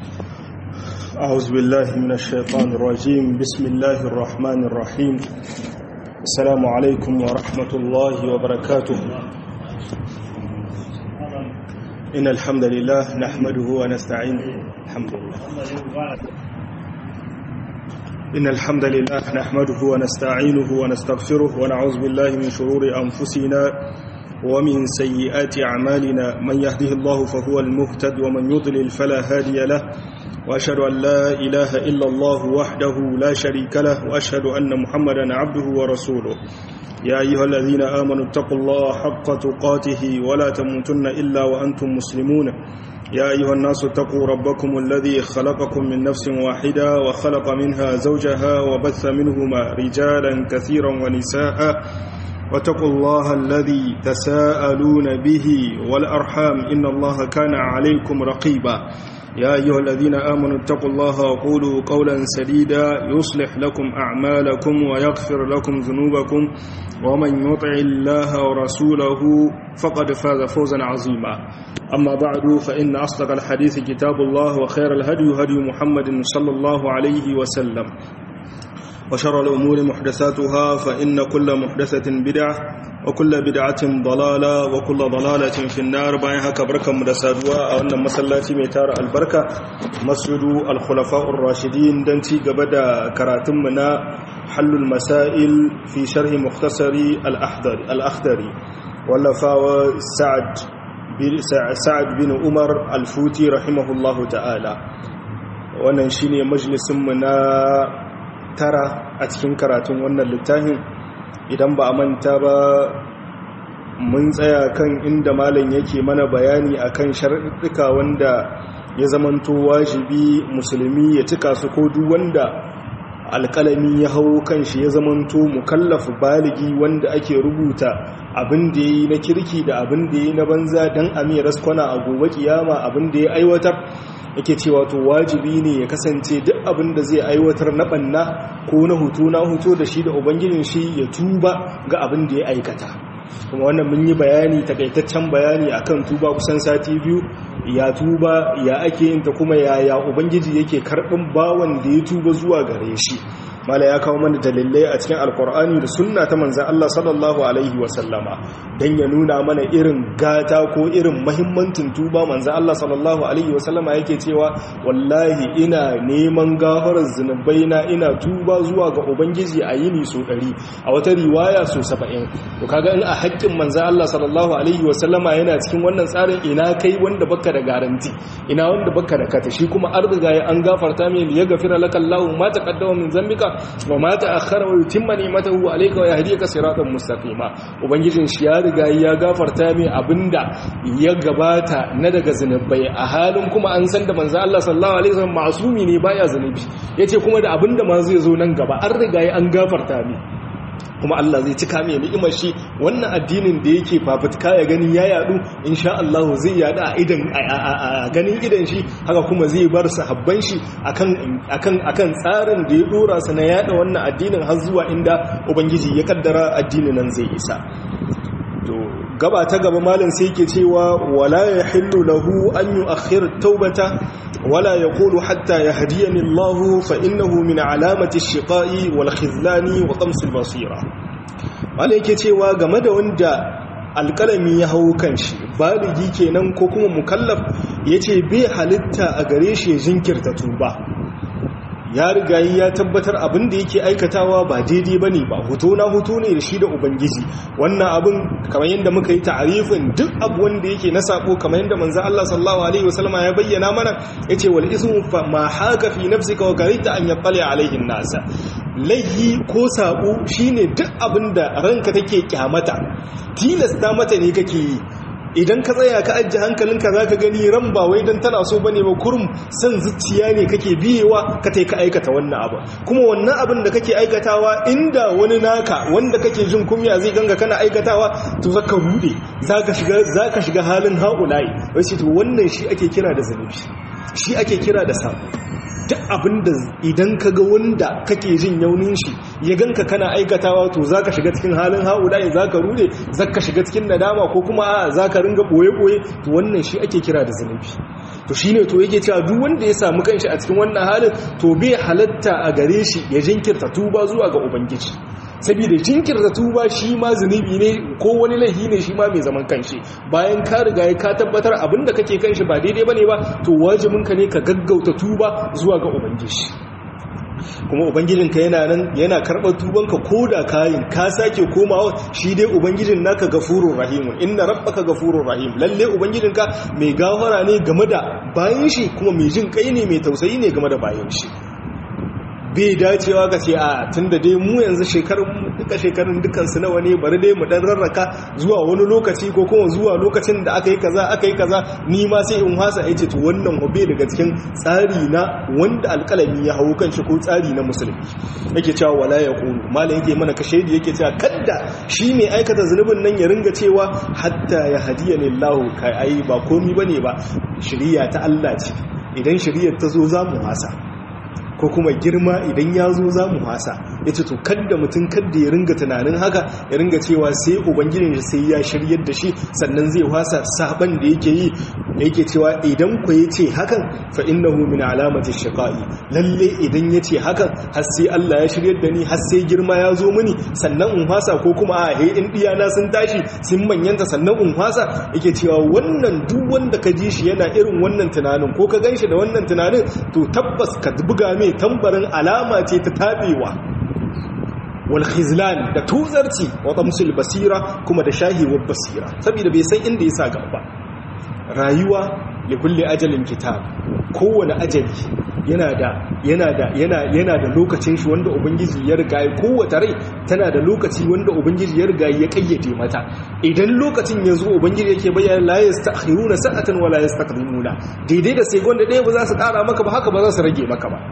أعوذ بالله من الشيطان الرجيم بسم الله الرحمن الرحيم السلام عليكم ورحمة الله وبركاته إن الحمد لله نحمده ونستعينه الحمد لله إن الحمد لله نحمده ونستعينه ونستغفره ونعوذ بالله من شرور أنفسنا ومن سيئات أعمالنا من يهده الله فهو المهتد ومن يضلل فلا هادي له وأشهد أن لا إله إلا الله وحده لا شريك له وأشهد أن محمدا عبده ورسوله يا أيها الذين آمنوا اتقوا الله حق تقاته ولا تموتن إلا وأنتم مسلمون يا أيها الناس اتقوا ربكم الذي خلقكم من نفس واحدة وخلق منها زوجها وبث منهما رجالا كثيرا ونساء واتقوا الله الذي تساءلون به والأرحام إن الله كان عليكم رقيبا يا أيها الذين آمنوا اتقوا الله وقولوا قولا سديدا يصلح لكم أعمالكم ويغفر لكم ذنوبكم ومن يطع الله ورسوله فقد فاز فوزا عظيما أما بعد فإن أصدق الحديث كتاب الله وخير الهدي هدي محمد صلى الله عليه وسلم وشر الأمور محدثاتها فإن كل محدثة بدعة وكل بدعة ضلالة وكل ضلالة في النار بايها كبركة مدسادوا أو أن مسلاتي ميتار البركة مسجد الخلفاء الراشدين دنتي قبدا كراتمنا حل المسائل في شرح مختصر الأحضري الأخضري واللفاوى سعد سعد بن عمر الفوتي رحمه الله تعالى wannan shine majalisin mu na tara a cikin karatun wannan littafin idan ba a manta ba mun tsaya kan inda malam yake mana bayani akan sharaɗuka wanda ya zamanto wajibi musulmi ya cika su ko duk wanda alƙalami ya hau kan shi ya zamanto mukallafu baligi wanda ake rubuta abin da ya yi na kirki da abin da ya yi na banza don a mai raskwana a gobe kiyama abin da ya aiwatar yake cewa to wajibi ne ya kasance duk abin da zai aiwatar na banna ko na hutu na hutu da shi da ubangijin shi ya tuba ga abin da ya aikata kuma wannan mun yi bayani takaitaccen bayani akan tuba kusan sati biyu ya tuba ya ake yin ta kuma yaya ubangiji yake karɓin bawan da ya tuba zuwa gare shi mala ya kawo mana dalilai a cikin alkur'ani da sunna ta manzan Allah sallallahu alaihi wasallama don ya nuna mana irin gata ko irin mahimmancin tuba manzan Allah sallallahu alaihi wasallama yake cewa wallahi ina neman gafarar zunubai na ina tuba zuwa ga ubangiji a yini so ɗari a wata riwaya so saba'in to kaga in a haƙƙin manzan Allah sallallahu alaihi wasallama yana cikin wannan tsarin ina kai wanda baka da garanti ina wanda baka da kata shi kuma an riga an gafarta mai ya gafira laka Allahu ma taqaddama min zambika wa ma ta'akhkhara wa yutimma ni'matahu alayka wa yahdika siratan mustaqima ubangijin shi ya riga ya gafarta mai abinda ya gabata na daga zinubai a halin kuma an san da manzo Allah sallallahu alaihi wasallam masumi ne baya zinubi yace kuma da abinda ma zai zo nan gaba an riga an gafarta mai kuma Allah zai cika mai ni'imar shi wannan addinin da yake fafutuka ya gani ya yadu insha Allah zai yadu a idan a ganin idan shi haka kuma zai bar sahabban shi akan akan akan tsarin da ya dora su na yada wannan addinin har zuwa inda ubangiji ya kaddara addinin nan zai isa to gaba ta gaba malam sai yake cewa wala yahillu lahu an yu'akhkhir taubata ولا يقول حتى يهديني الله فإنه من علامة الشقاء والخذلان وطمس البصيرة wala yake cewa game da wanda alƙalami ya hau kan shi baligi kenan ko kuma mukallaf yace bai halitta a gare shi ya jinkirta tuba ya riga ya tabbatar abin da yake aikatawa ba daidai bane ba hoto na hoto ne da shi da ubangiji wannan abin kamar yadda muka yi ta'arifin duk abu wanda yake na sako kamar yadda manzo Allah sallallahu alaihi wasallama ya bayyana mana yace wal ismu fa ma haka fi nafsika wa karita an yaqali alaihi nasa laihi ko sako shine duk abin da ranka take kyamata tilasta mata ne kake yi idan ka tsaya ka ajiye hankalinka za ka gani ran ba wai don tana so bane ba kurum san zuciya ne kake biyewa ka tai ka aikata wannan abu kuma wannan abin da kake aikatawa inda wani naka wanda kake jin kumya zai ganga kana aikatawa to zaka rude zaka shiga zaka shiga halin haulayi wai to wannan shi ake kira da zanubi shi ake kira da sabo duk abinda idan ka ga wanda kake jin yaunin shi ya ganka kana aikatawa to zaka shiga cikin halin haulayi zaka rude zaka shiga cikin nadama ko kuma a zaka ringa boye boye to wannan shi ake kira da zanubi to shine to yake cewa duk wanda ya samu kanshi a cikin wannan halin to bai halatta a gare shi ya jinkirta tuba zuwa ga ubangiji saboda jinkirta tuba shi ma zunubi ne ko wani laifi ne shi ma mai zaman kanshi bayan ka riga ka tabbatar abinda kake kanshi ba daidai bane ba to wajibinka ne ka gaggauta tuba zuwa ga ubangiji kuma ubangijinka yana nan yana karɓar tubanka ko da kayin ka sake komawa shi dai ubangijin naka gafurur rahim inna rabbaka gafurur rahim lalle ubangijinka mai gafara ne game da bayan shi kuma mai jin kai ne mai tausayi ne game da bayan shi bai dacewa ka ce a tun da dai mu yanzu shekarun duka shekarun dukansu nawa ne bari dai mu dan rarraka zuwa wani lokaci ko kuma zuwa lokacin da aka yi kaza aka yi kaza ni ma sai in hasa ya ce to wannan hobe daga cikin tsari na wanda alkalami ya hau kan shi ko tsari na musulmi yake cewa wala ya kulu malam yake mana kashe da yake cewa kadda shi mai aikata zunubin nan ya ringa cewa hatta ya hadiya lillahu kai ai ba komi bane ba shiriya ta Allah ce idan shiriyar ta zo za mu hasa ko kuma girma idan ya zo za mu hasa ya ce to kadda mutum kadda ya ringa tunanin haka ya ringa cewa sai ubangijin shi sai ya shiryar da shi sannan zai wasa saban da yake yi yake cewa idan ku ya ce hakan fa innahu min alamati shiqai lalle idan ya ce hakan har sai Allah ya shiryar da ni har sai girma ya zo mini sannan in wasa ko kuma a he in diyana sun tashi sun manyanta sannan in wasa yake cewa wannan duk wanda ka ji shi yana irin wannan tunanin ko ka ganshi da wannan tunanin to tabbas ka buga mai tambarin alama ce ta tabewa wal khizlan da tuzarci wa tamsul basira kuma da shahiwar basira saboda bai san inda ya sa gaba rayuwa li kulli ajalin kitab kowane ajali yana da yana da yana yana da lokacin shi wanda ubangiji ya riga ya kowace rai tana da lokaci wanda ubangiji ya riga ya kayyade mata idan lokacin ya zo ubangiji yake bayyana la yastakhiruna sa'atan wala yastaqdimuna daidai da sai gonda ɗaya ba za su ƙara maka ba haka ba za su rage maka ba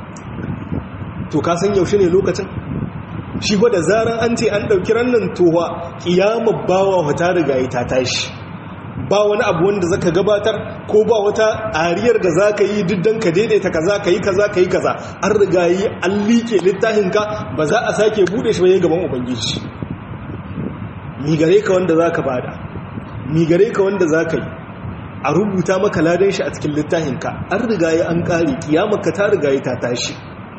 to ka san yaushe ne lokacin shi da zaran an ce an ɗauki rannan towa ƙiyamar bawa ta riga ta tashi ba wani abu wanda zaka gabatar ko ba wata ariyar da zaka yi duk dan ka daidaita kaza ka yi kaza ka yi kaza an riga yi an liƙe littafinka ba za a sake bude shi ba gaban ubangiji mi gare ka wanda zaka bada mi gare ka wanda zaka yi a rubuta maka ladan shi a cikin littafinka an riga yi an kare kiyamarka ta riga yi ta tashi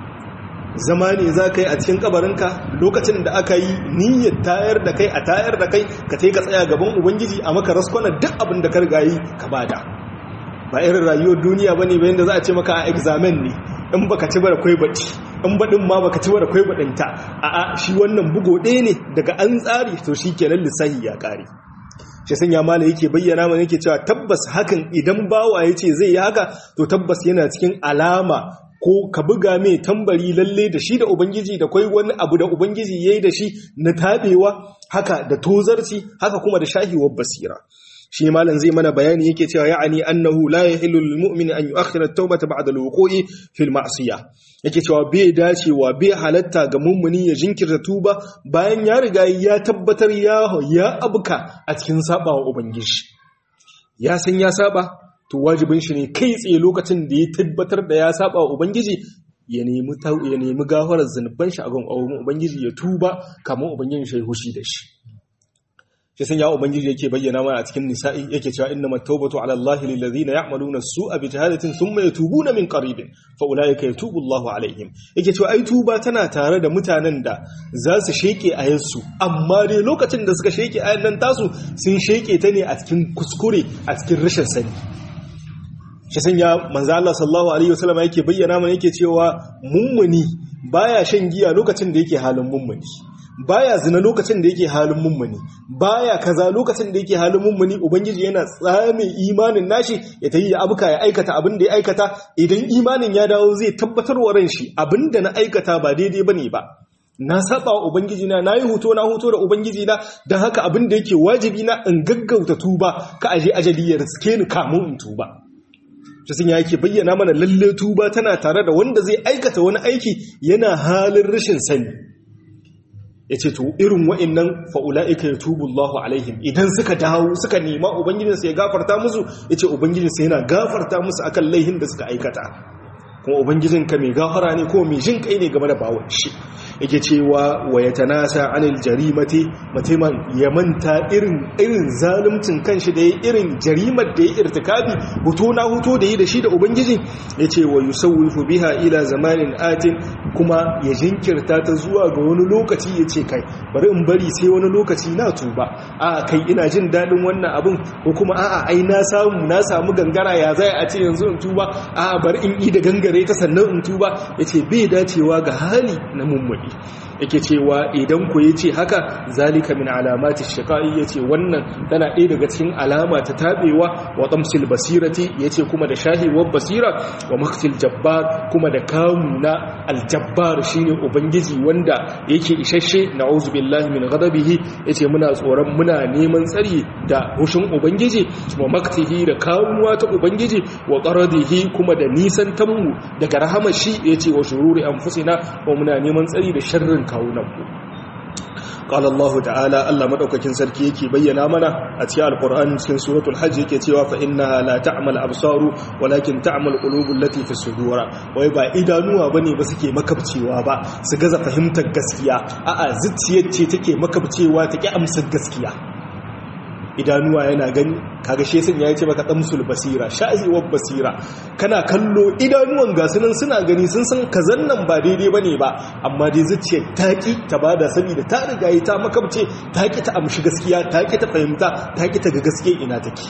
zama ne za ka yi a cikin kabarinka lokacin da aka yi niyyar tayar da kai a tayar da kai ka tai ka tsaya gaban ubangiji a maka raskwana duk abin da ka riga yi ka bada ba irin rayuwar duniya bane bayan da za a ce maka a examen ne in baka ci bara kwai baci in baɗin ma baka ci bara kwai baɗinta a a shi wannan bugo ɗaya ne daga an tsari to shi kenan lissahi ya ƙare shi sanya mala yake bayyana mana yake cewa tabbas hakan idan bawa ya ce zai yi haka to tabbas yana cikin alama ko ka buga mai tambari lalle da shi da ubangiji da kwai wani abu da ubangiji ya yi da shi na taɓewa haka da tozarci haka kuma da shahiwar basira shi malam zai mana bayani yake cewa ya'ani annahu la yahillu lil mu'min an yu'akhkhira at-taubata ba'da al-wuqu'i fil ma'siyah yake cewa bai dacewa bai halatta ga mummuni ya jinkirta tuba bayan ya riga ya tabbatar ya ya abuka a cikin sabawa ubangiji ya san ya saba to wajibin shi ne kai tsaye lokacin da ya tabbatar da ya saba wa ubangiji ya nemi ya nemi gafarar zanuban shi a gun ubangiji ya tuba kamar ubangiji shi hushi da shi shi sun ya ubangiji yake bayyana mana a cikin nisa'i yake cewa inna matawbatu ala allahi lil ladina ya'maluna as-su'a bi jahalatin thumma yatubuna min qaribin fa ulaika yatubu allahu alaihim yake cewa ai tuba tana tare da mutanen da za su sheke ayyansu amma dai lokacin da suka sheke ayan nan tasu sun sheke ta ne a cikin kuskure a cikin rashin sani shi sanya manzo Allah sallallahu alaihi wasallam yake bayyana mana yake cewa mummuni baya shan giya lokacin da yake halin mummuni baya zina lokacin da yake halin mummuni baya kaza lokacin da yake halin mummuni ubangiji yana tsame imanin nashi ya tayi ya abuka ya aikata abin da ya aikata idan imanin ya dawo zai tabbatar wa ran shi abin da na aikata ba daidai bane ba na saba wa ubangiji na nayi hoto na hoto da ubangiji na dan haka abin da yake wajibi na in gaggauta tuba ka aje ajali ya riske ni kamun in tuba shi sun yake bayyana mana lalle tuba tana tare da wanda zai aikata wani aiki yana halin rashin sani ya ce to irin wa'innan fa'ula'ika ya tubu Allah alaihim idan suka dawo suka nema ubangijinsa ya gafarta musu ya ce ubangijinsa yana gafarta musu akan laihin da suka aikata kuma ubangijinka mai gafara ne ko mai jin kai ne game da bawon shi yake cewa wa yatanasa anil jarimati mutumin ya manta irin irin zaluncin kanshi da ya irin jarimar da ya irtikabi huto na huto da yi da shi da ubangiji yace wa yusawwifu biha ila zamanin atin kuma ya jinkirta ta zuwa ga wani lokaci yace kai bari in bari sai wani lokaci na tuba a kai ina jin dadin wannan abin ko kuma a'a ai na samu na samu gangara ya zai a ce yanzu in tuba a bari in yi da gangare ta sannan in tuba yace bai dacewa ga hali na mummuni yake cewa idan ku yace haka zalika min alamati shiqai yace wannan tana ɗaya daga cikin alama ta tabewa wa tamsil basirati yace kuma da shahiwar basira wa maktil jabbar kuma da kamu na aljabbar shine ubangiji wanda yake isasshe na'uzu billahi min ghadabihi yace muna tsoron muna neman tsari da hushin ubangiji wa maktihi da kamuwa ta ubangiji wa qaradihi kuma da nisan tamu daga rahamar shi yace wa shururi anfusina wa muna neman tsari da sharrin kawunanmu قال الله تعالى الله مدaukakin sarki yake bayyana mana a cikin alqur'ani cikin suratul hajj yake cewa fa innaha la ta'mal absaru walakin ta'mal qulubul lati fi sudura wai ba idanuwa bane ba suke makabcewa ba su gaza fahimtar gaskiya a'a zuciyar ce take makabcewa take amsar gaskiya idanuwa yana gani kaga shi sun yayi ce maka damsul basira sha'iwar basira kana kallo idanuwan gasunan suna gani sun san kazan nan ba daidai bane ba amma dai zuciyar taki ta bada saboda ta riga yi ta makabce ta ki ta amshi gaskiya ta ki ta fahimta ta ki ta ga gaskiya ina take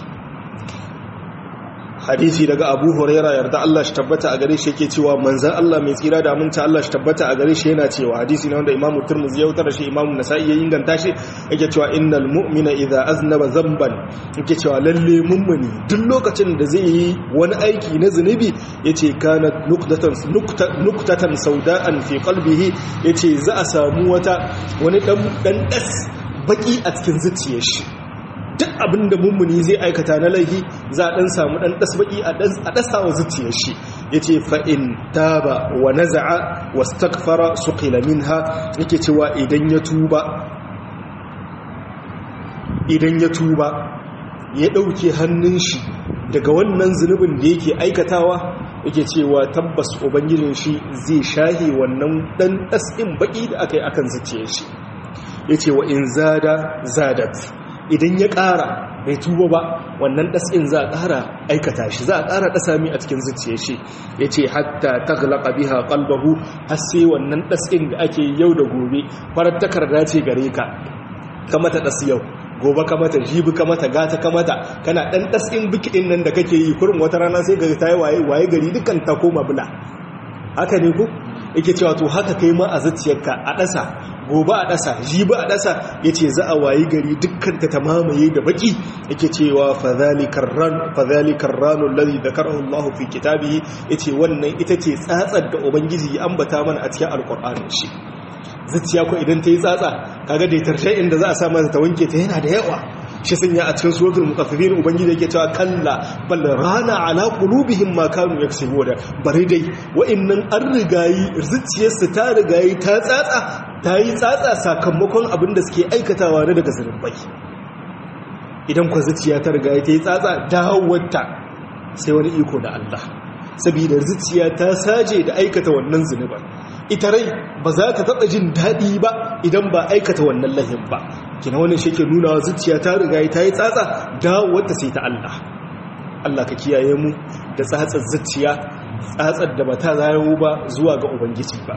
hadisi daga abu huraira yarda Allah shi tabbata a gare shi yake cewa manzan Allah mai tsira da aminta Allah shi tabbata a gare shi yana cewa hadisi ne wanda imamu turmuzi ya wutar da shi imamu nasa'i ya inganta shi yake cewa innal mu'mina idza aznaba zamban yake cewa lalle mummuni duk lokacin da zai yi wani aiki na zunubi yace kana nuqtatan nuqtatan sauda'an fi qalbihi yace za a samu wata wani dan dan das baki a cikin zuciyar shi duk abin da mummuni zai aikata na laifi za a ɗan samu ɗan ɗasbaƙi a ɗasawa zuciyar shi ya ce fa'in taba wa naza'a wa stakfara su ƙilamin ha yake cewa idan ya tuba idan ya tuba ya ɗauke hannun shi daga wannan zunubin da yake aikatawa yake cewa tabbas ubangijin shi zai shahe wannan ɗan ɗas'in baƙi da aka yi akan zuciyar shi ya ce wa in zada zadat idan ya ƙara bai tuba ba wannan ɗas'in za a ƙara aikata shi za a ƙara ɗasa mi a cikin zuciya shi ya ce hatta ta galaƙa biha ƙalbahu har sai wannan ɗas'in da ake yau da gobe farar takarda ce gare ka kamata ɗas yau gobe kamata jibi kamata gata kamata kana ɗan ɗas'in bikiɗin nan da kake yi kurin wata rana sai ga ta yi waye gari dukkan ta koma bula haka ne ku yake cewa to haka kai ma a zuciyarka a ɗasa gobe a ɗasa jibi a ɗasa ya ce za a wayi gari dukkan ta mamaye da baki yake cewa fadhalikar ranun lalzi da karahun lahu fi kitabi ya ce wannan ita ce tsatsar da ubangiji ya ambata mana a cikin alkur'anin shi zuciya ko idan ta yi tsatsa kaga da tarshe inda za a sa mata ta wanke ta yana da yawa shi sun ya a cikin suratul mutaffifin ubangiji yake cewa kalla bal rana ala qulubihim ma kanu yaksubuna bari dai wa'annan an rigayi zuciyarsu ta rigayi ta tsatsa ta yi tsatsa sakamakon abin da suke aikatawa na daga zunubai idan kwa zuciya ta rigayi ta yi tsatsa dawowarta sai wani iko da Allah saboda zuciya ta saje da aikata wannan zunuban ita rai ba za ta taɓa jin daɗi ba idan ba aikata wannan lahin ba kina wannan shi ke nuna zuciya ta riga ta yi tsatsa dawowarta sai ta Allah Allah ka kiyaye mu da tsatsar zuciya tsatsar da ba ta zayo ba zuwa ga ubangiji ba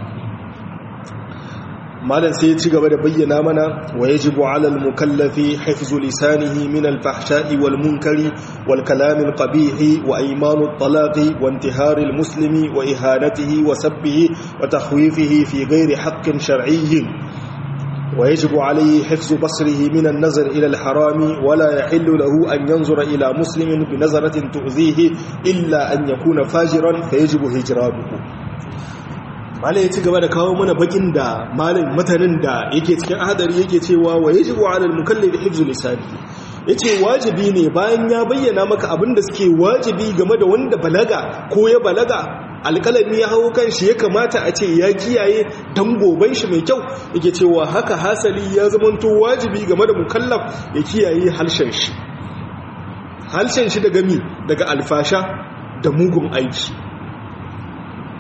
malam sai ya ci gaba da bayyana mana wa yajibu ala al-mukallafi hifzu lisanihi min al-fahsha'i wal munkari wal kalam al-qabih wa aymanu at-talaqi wa intihar al-muslimi wa ihanatihi wa sabbihi wa takhwifihi fi ghairi haqqin shar'iyyin ويجب عليه حفظ بصره من النظر إلى الحرام ولا يحل له أن ينظر إلى مسلم بنظرة تؤذيه إلا أن يكون فاجرا فيجب هجرانه malai ya ci gaba da kawo mana bakin da malin matanin da yake cikin hadari yake cewa wa yajibu ala al-mukallaf hifzu lisani yace wajibi ne bayan ya bayyana maka abin da suke wajibi game da wanda balaga ko ya balaga alƙalami ya hau kan shi ya kamata a ce ya kiyaye dan goban shi mai kyau yake cewa haka hasali ya zamanto wajibi game da mukallaf ya kiyaye halshen shi halshen shi daga mi daga alfasha da mugun aiki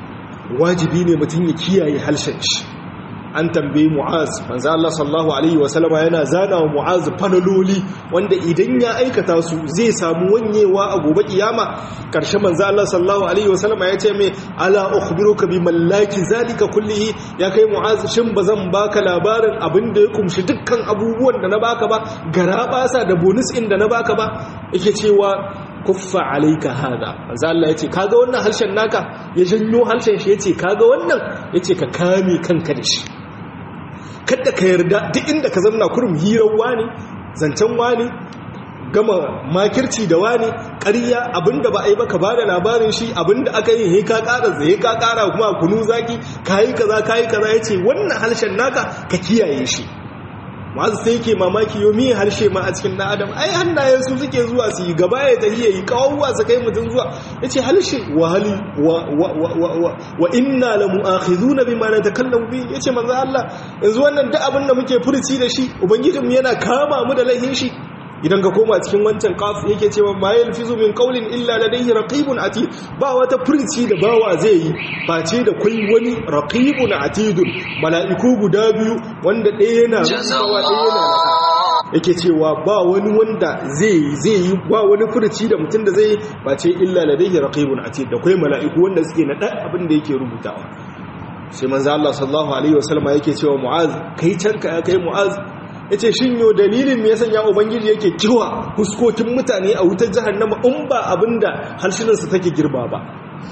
wajibi ne mutum ya kiyaye halshen shi an tambayi mu'az manzo Allah sallallahu alaihi wasallama yana zana wa mu'az fanaloli wanda idan ya aikata su zai samu wanyewa a gobe kiyama karshe manzo Allah sallallahu alaihi wasallama ya ce mai ala ukhbiruka bi mallaki zalika kullihi ya kai mu'az shin bazan baka labarin abin da ya kumshi dukkan abubuwan da na baka ba gara basa da bonus in da na baka ba yake cewa kuffa alaika hada manzo Allah yace kaga wannan harshen naka ya janyo harshen shi yace kaga wannan yace ka kame kanka da shi kada ka yarda duk inda ka zanna kurum hirar wani zancen wani gama makirci da wani ƙarya abinda ba a yi baka bada labarin shi abinda aka yi he ka ƙara zai ka ƙara kuma kunu zaki kayi kaza kayi kaza yace wannan harshen naka ka kiyaye shi masu sai ke mamaki yau miye harshe ma a cikin ɗan adam ai hannayen su suke zuwa su yi gaba ya tafiye yi kawuwa su kai mutum zuwa ya ce harshe wa hali wa inna la mu'akhidhu na bi ma na takallamu bi ya ce manzo Allah yanzu wannan duk abin da muke furci da shi ubangijinmu yana kama mu da laihin shi idan ka koma cikin wancan kaf yake cewa ma yalfizu min qawlin illa ladayhi raqibun atid ba wata furci da bawa zai yi face da kai wani raqibun atidun mala'iku guda biyu wanda ɗaya yana rubutawa ɗaya yana yake cewa ba wani wanda zai zai yi ba wani furci da mutum da zai yi face illa ladayhi raqibun atid da kai mala'iku wanda suke na ɗan abin da yake rubutawa sai manzo Allah sallallahu alaihi wasallam yake cewa mu'az kai canka kai mu'az ya ce shin yau dalilin me ya sanya ubangiji yake kiwa huskokin mutane a wutar jahannama in ba abinda harshenansu take girba ba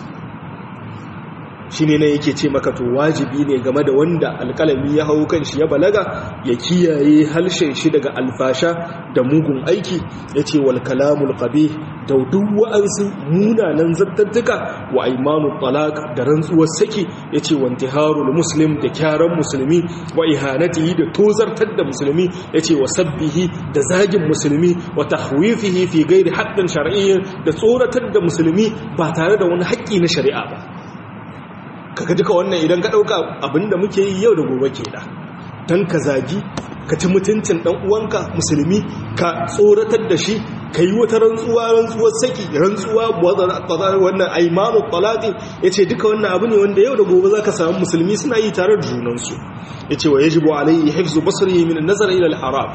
shi ne na yake ce maka to wajibi ne game da wanda alkalami ya hau kan shi ya balaga ya kiyaye harshen shi daga alfasha da mugun aiki ya ce wal kalamul qabi da duk wa'ansu munanan zartattuka wa aimanu talaq da rantsuwar saki ya ce wa intiharul muslim da kyaran musulmi wa ihanatihi da tozartar da musulmi ya ce wa sabbihi da zagin musulmi wa tahwifihi fi gairi haqqin shar'iyyin da tsoratar da musulmi ba tare da wani haƙƙi na shari'a ba kaga duka wannan idan ka ɗauka abinda muke yi yau da gobe ke da don ka zagi ka ci mutuncin ɗan uwanka musulmi ka tsoratar da shi ka yi wata rantsuwa rantsuwar saki rantsuwa wannan aimanu talati ya ce duka wannan abu ne wanda yau da gobe za ka samu musulmi suna yi tare da junansu ya ce wa ya jibo alayhi hifzu basari min nazar ila haram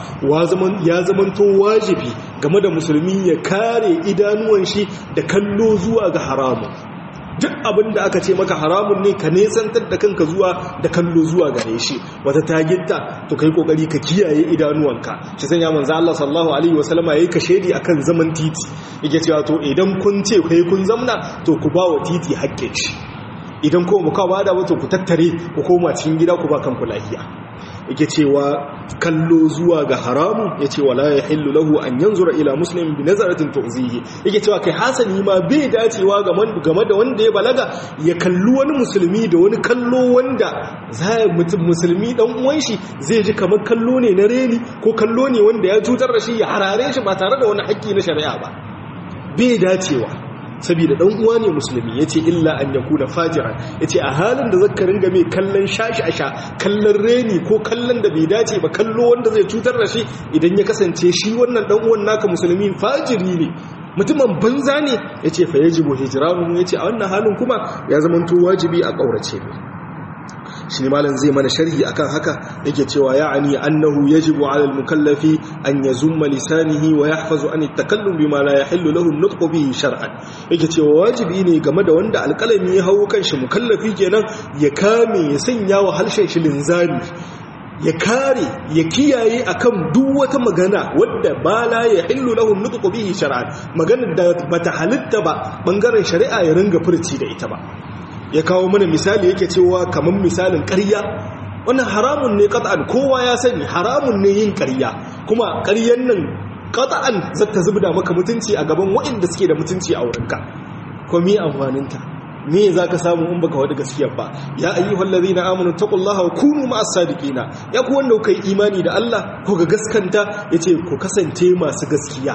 ya zamanto wajibi game da musulmi ya kare idanuwan shi da kallo zuwa ga haramun duk abin da aka ce maka haramun ne ka nesantar da kanka zuwa da kallo zuwa gare shi wata taginta to kai kokari ka kiyaye idanuwanka shi sanya manzo Allah sallallahu alaihi wasallama yayi ka shedi akan zaman titi yake cewa to idan kun ce kai kun zamna to ku ba wa titi haƙƙin shi idan ko mu ka bada wato ku tattare ku koma cikin gida ku ba kanku lafiya yake cewa kallo zuwa ga haramu yace wala yahillu lahu an yanzura ila muslimin bi nazaratin tu'zihi yake cewa kai hasani ma bai dacewa game da wanda ya balaga ya kalli wani musulmi da wani kallo wanda zai mutum musulmi dan uwan shi zai ji kamar kallo ne na reni ko kallo ne wanda ya cutar da shi ya harare shi ba tare da wani haƙƙi na shari'a ba bai dacewa saboda dan uwa ne musulmi yace illa an yakuna fajiran yace a halin da zaka ringa mai kallon shashi asha kallon reni ko kallon da bai dace ba kallo wanda zai cutar da shi idan ya kasance shi wannan dan uwan naka musulmi fajiri ne mutumin banza ne yace fa yajibu hijranu yace a wannan halin kuma ya zamanto wajibi a kaurace ne shi ne malam zai mana sharhi akan haka yake cewa ya'ani annahu yajibu 'ala al-mukallafi an yazumma lisanihi wa yahfazu an at-takallum bima la yahillu lahu an-nutqu bihi shar'an yake cewa wajibi ne game da wanda alƙalami ya hawo kanshi mukallafi kenan ya kame ya sanya wa harshen shi linzami ya kare ya kiyaye akan duk wata magana wadda ba la ya hillu lahu nutqu bihi shar'an maganar da bata halitta ba bangaren shari'a ya ringa furci da ita ba ya kawo mana misali yake cewa kamar misalin ƙarya wannan haramun ne qat'an kowa ya sani haramun ne yin ƙarya kuma ƙaryan nan qat'an zata zubda maka mutunci a gaban waɗanda suke da mutunci a wurinka ko mi amfaninta me za ka samu in baka wada gaskiyar ba ya ayyuhal ladhina amanu taqullaha wa kunu ma'as sadiqina ya ku wanda kai imani da Allah ko ga gaskanta yace ku kasance masu gaskiya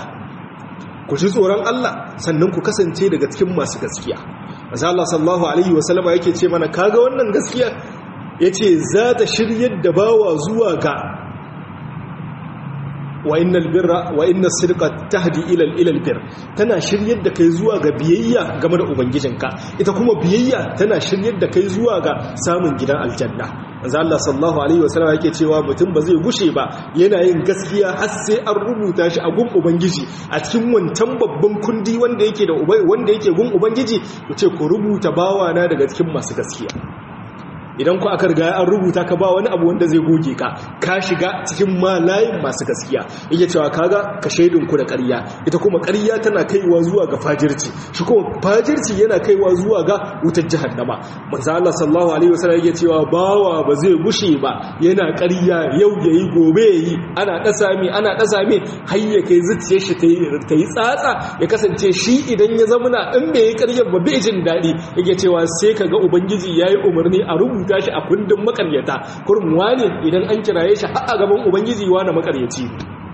ku ji tsoron Allah sannan ku kasance daga cikin masu gaskiya Maza Allah sallallahu Alaihi wasallama yake ce mana kaga wannan gaskiya ya ce za ta shiryar da bawa zuwa ga wa innal birra wa inna sidqa tahdi ila ila albir tana shiryar da kai zuwa ga biyayya game da ubangijinka ita kuma biyayya tana shiryar da kai zuwa ga samun gidan aljanna manzo Allah sallallahu alaihi wasallam yake cewa mutum ba zai gushe ba yana yin gaskiya har sai an rubuta shi a gun ubangiji a cikin wancan babban kundi wanda yake da wanda yake gun ubangiji ku ce ku rubuta bawana daga cikin masu gaskiya idan ku aka riga an rubuta ka ba wani abu wanda zai goge ka ka shiga cikin malayin masu gaskiya yake cewa kaga ka shaidin ku da ƙarya ita kuma ƙarya tana kaiwa zuwa ga fajirci shi kuma fajirci yana kaiwa zuwa ga wutar jahannama manzo Allah sallallahu alaihi wasallam yake cewa bawa ba zai gushe ba yana ƙarya yau yayi gobe yayi ana dasa mi ana dasa mi har ya kai zuciyar shi ta yi tsatsa ya kasance shi idan ya zamana in bai yi ƙaryar ba bai jin daɗi yake cewa sai kaga ubangiji yayi umarni a rubuta rubuta shi a kundin makaryata kurum wane idan an kiraye shi a gaban ubangiji wane makaryaci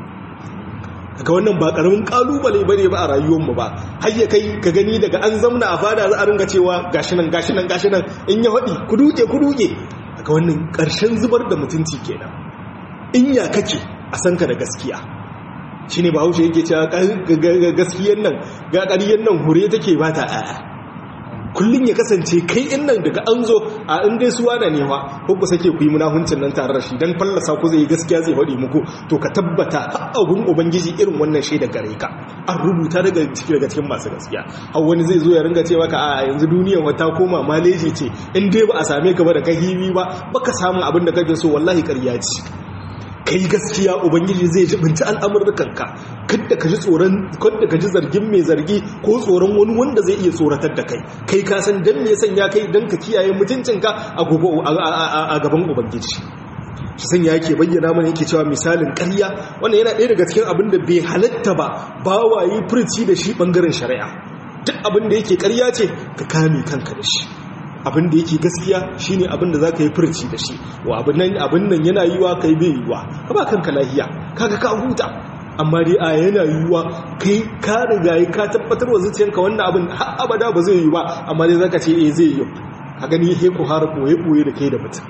daga wannan ba karamin kalubale bane ba a rayuwarmu ba har ya kai ka gani daga an zamna a fada za a ringa cewa gashi nan gashi nan gashi nan in ya haɗi ku duke ku duke daga wannan ƙarshen zubar da mutunci kenan in ya kake a san ka da gaskiya shine bahaushe yake cewa gaskiyan nan ga ƙaryen nan hure take ba ta aya kullum ya kasance kai in nan daga an zo a in dai suwa da newa ko ku sake ku yi munafuncin nan tare da shi dan fallasa ku zai gaskiya zai faɗi muku to ka tabbata abun ubangiji irin wannan shaida gare ka an rubuta daga ciki daga cikin masu gaskiya har wani zai zo ya ringa cewa ka a yanzu duniyar wata koma maleji ce in dai ba a same ka ba da kahiwi ba baka samu abin da kake so wallahi ƙarya ce kai gaskiya ubangiji zai jibinci al'amurkanka kada ka ji tsoron kada ka ji zargin mai zargi ko tsoron wani wanda zai iya tsoratar da kai kai ka san dan me sanya kai dan ka kiyaye mutuncinka a gobe a gaban ubangiji shi sanya yake bayyana mana yake cewa misalin ƙarya wannan yana ɗaya daga cikin abin da bai halatta ba ba wayi furci da shi bangaren shari'a duk abin da yake ƙarya ce ka kame kanka da shi abin da yake gaskiya shine abin da zaka yi furci da shi wa abin nan abin nan yana yiwa kai bai yiwa ka ba kanka lahiya kaga ka huta amma dai a yana yiwa kai ka riga ka tabbatar wa zuciyanka wannan abin har abada ba zai yi ba amma dai zaka ce eh zai yi ka gani he ku har koye koye da kai da mutum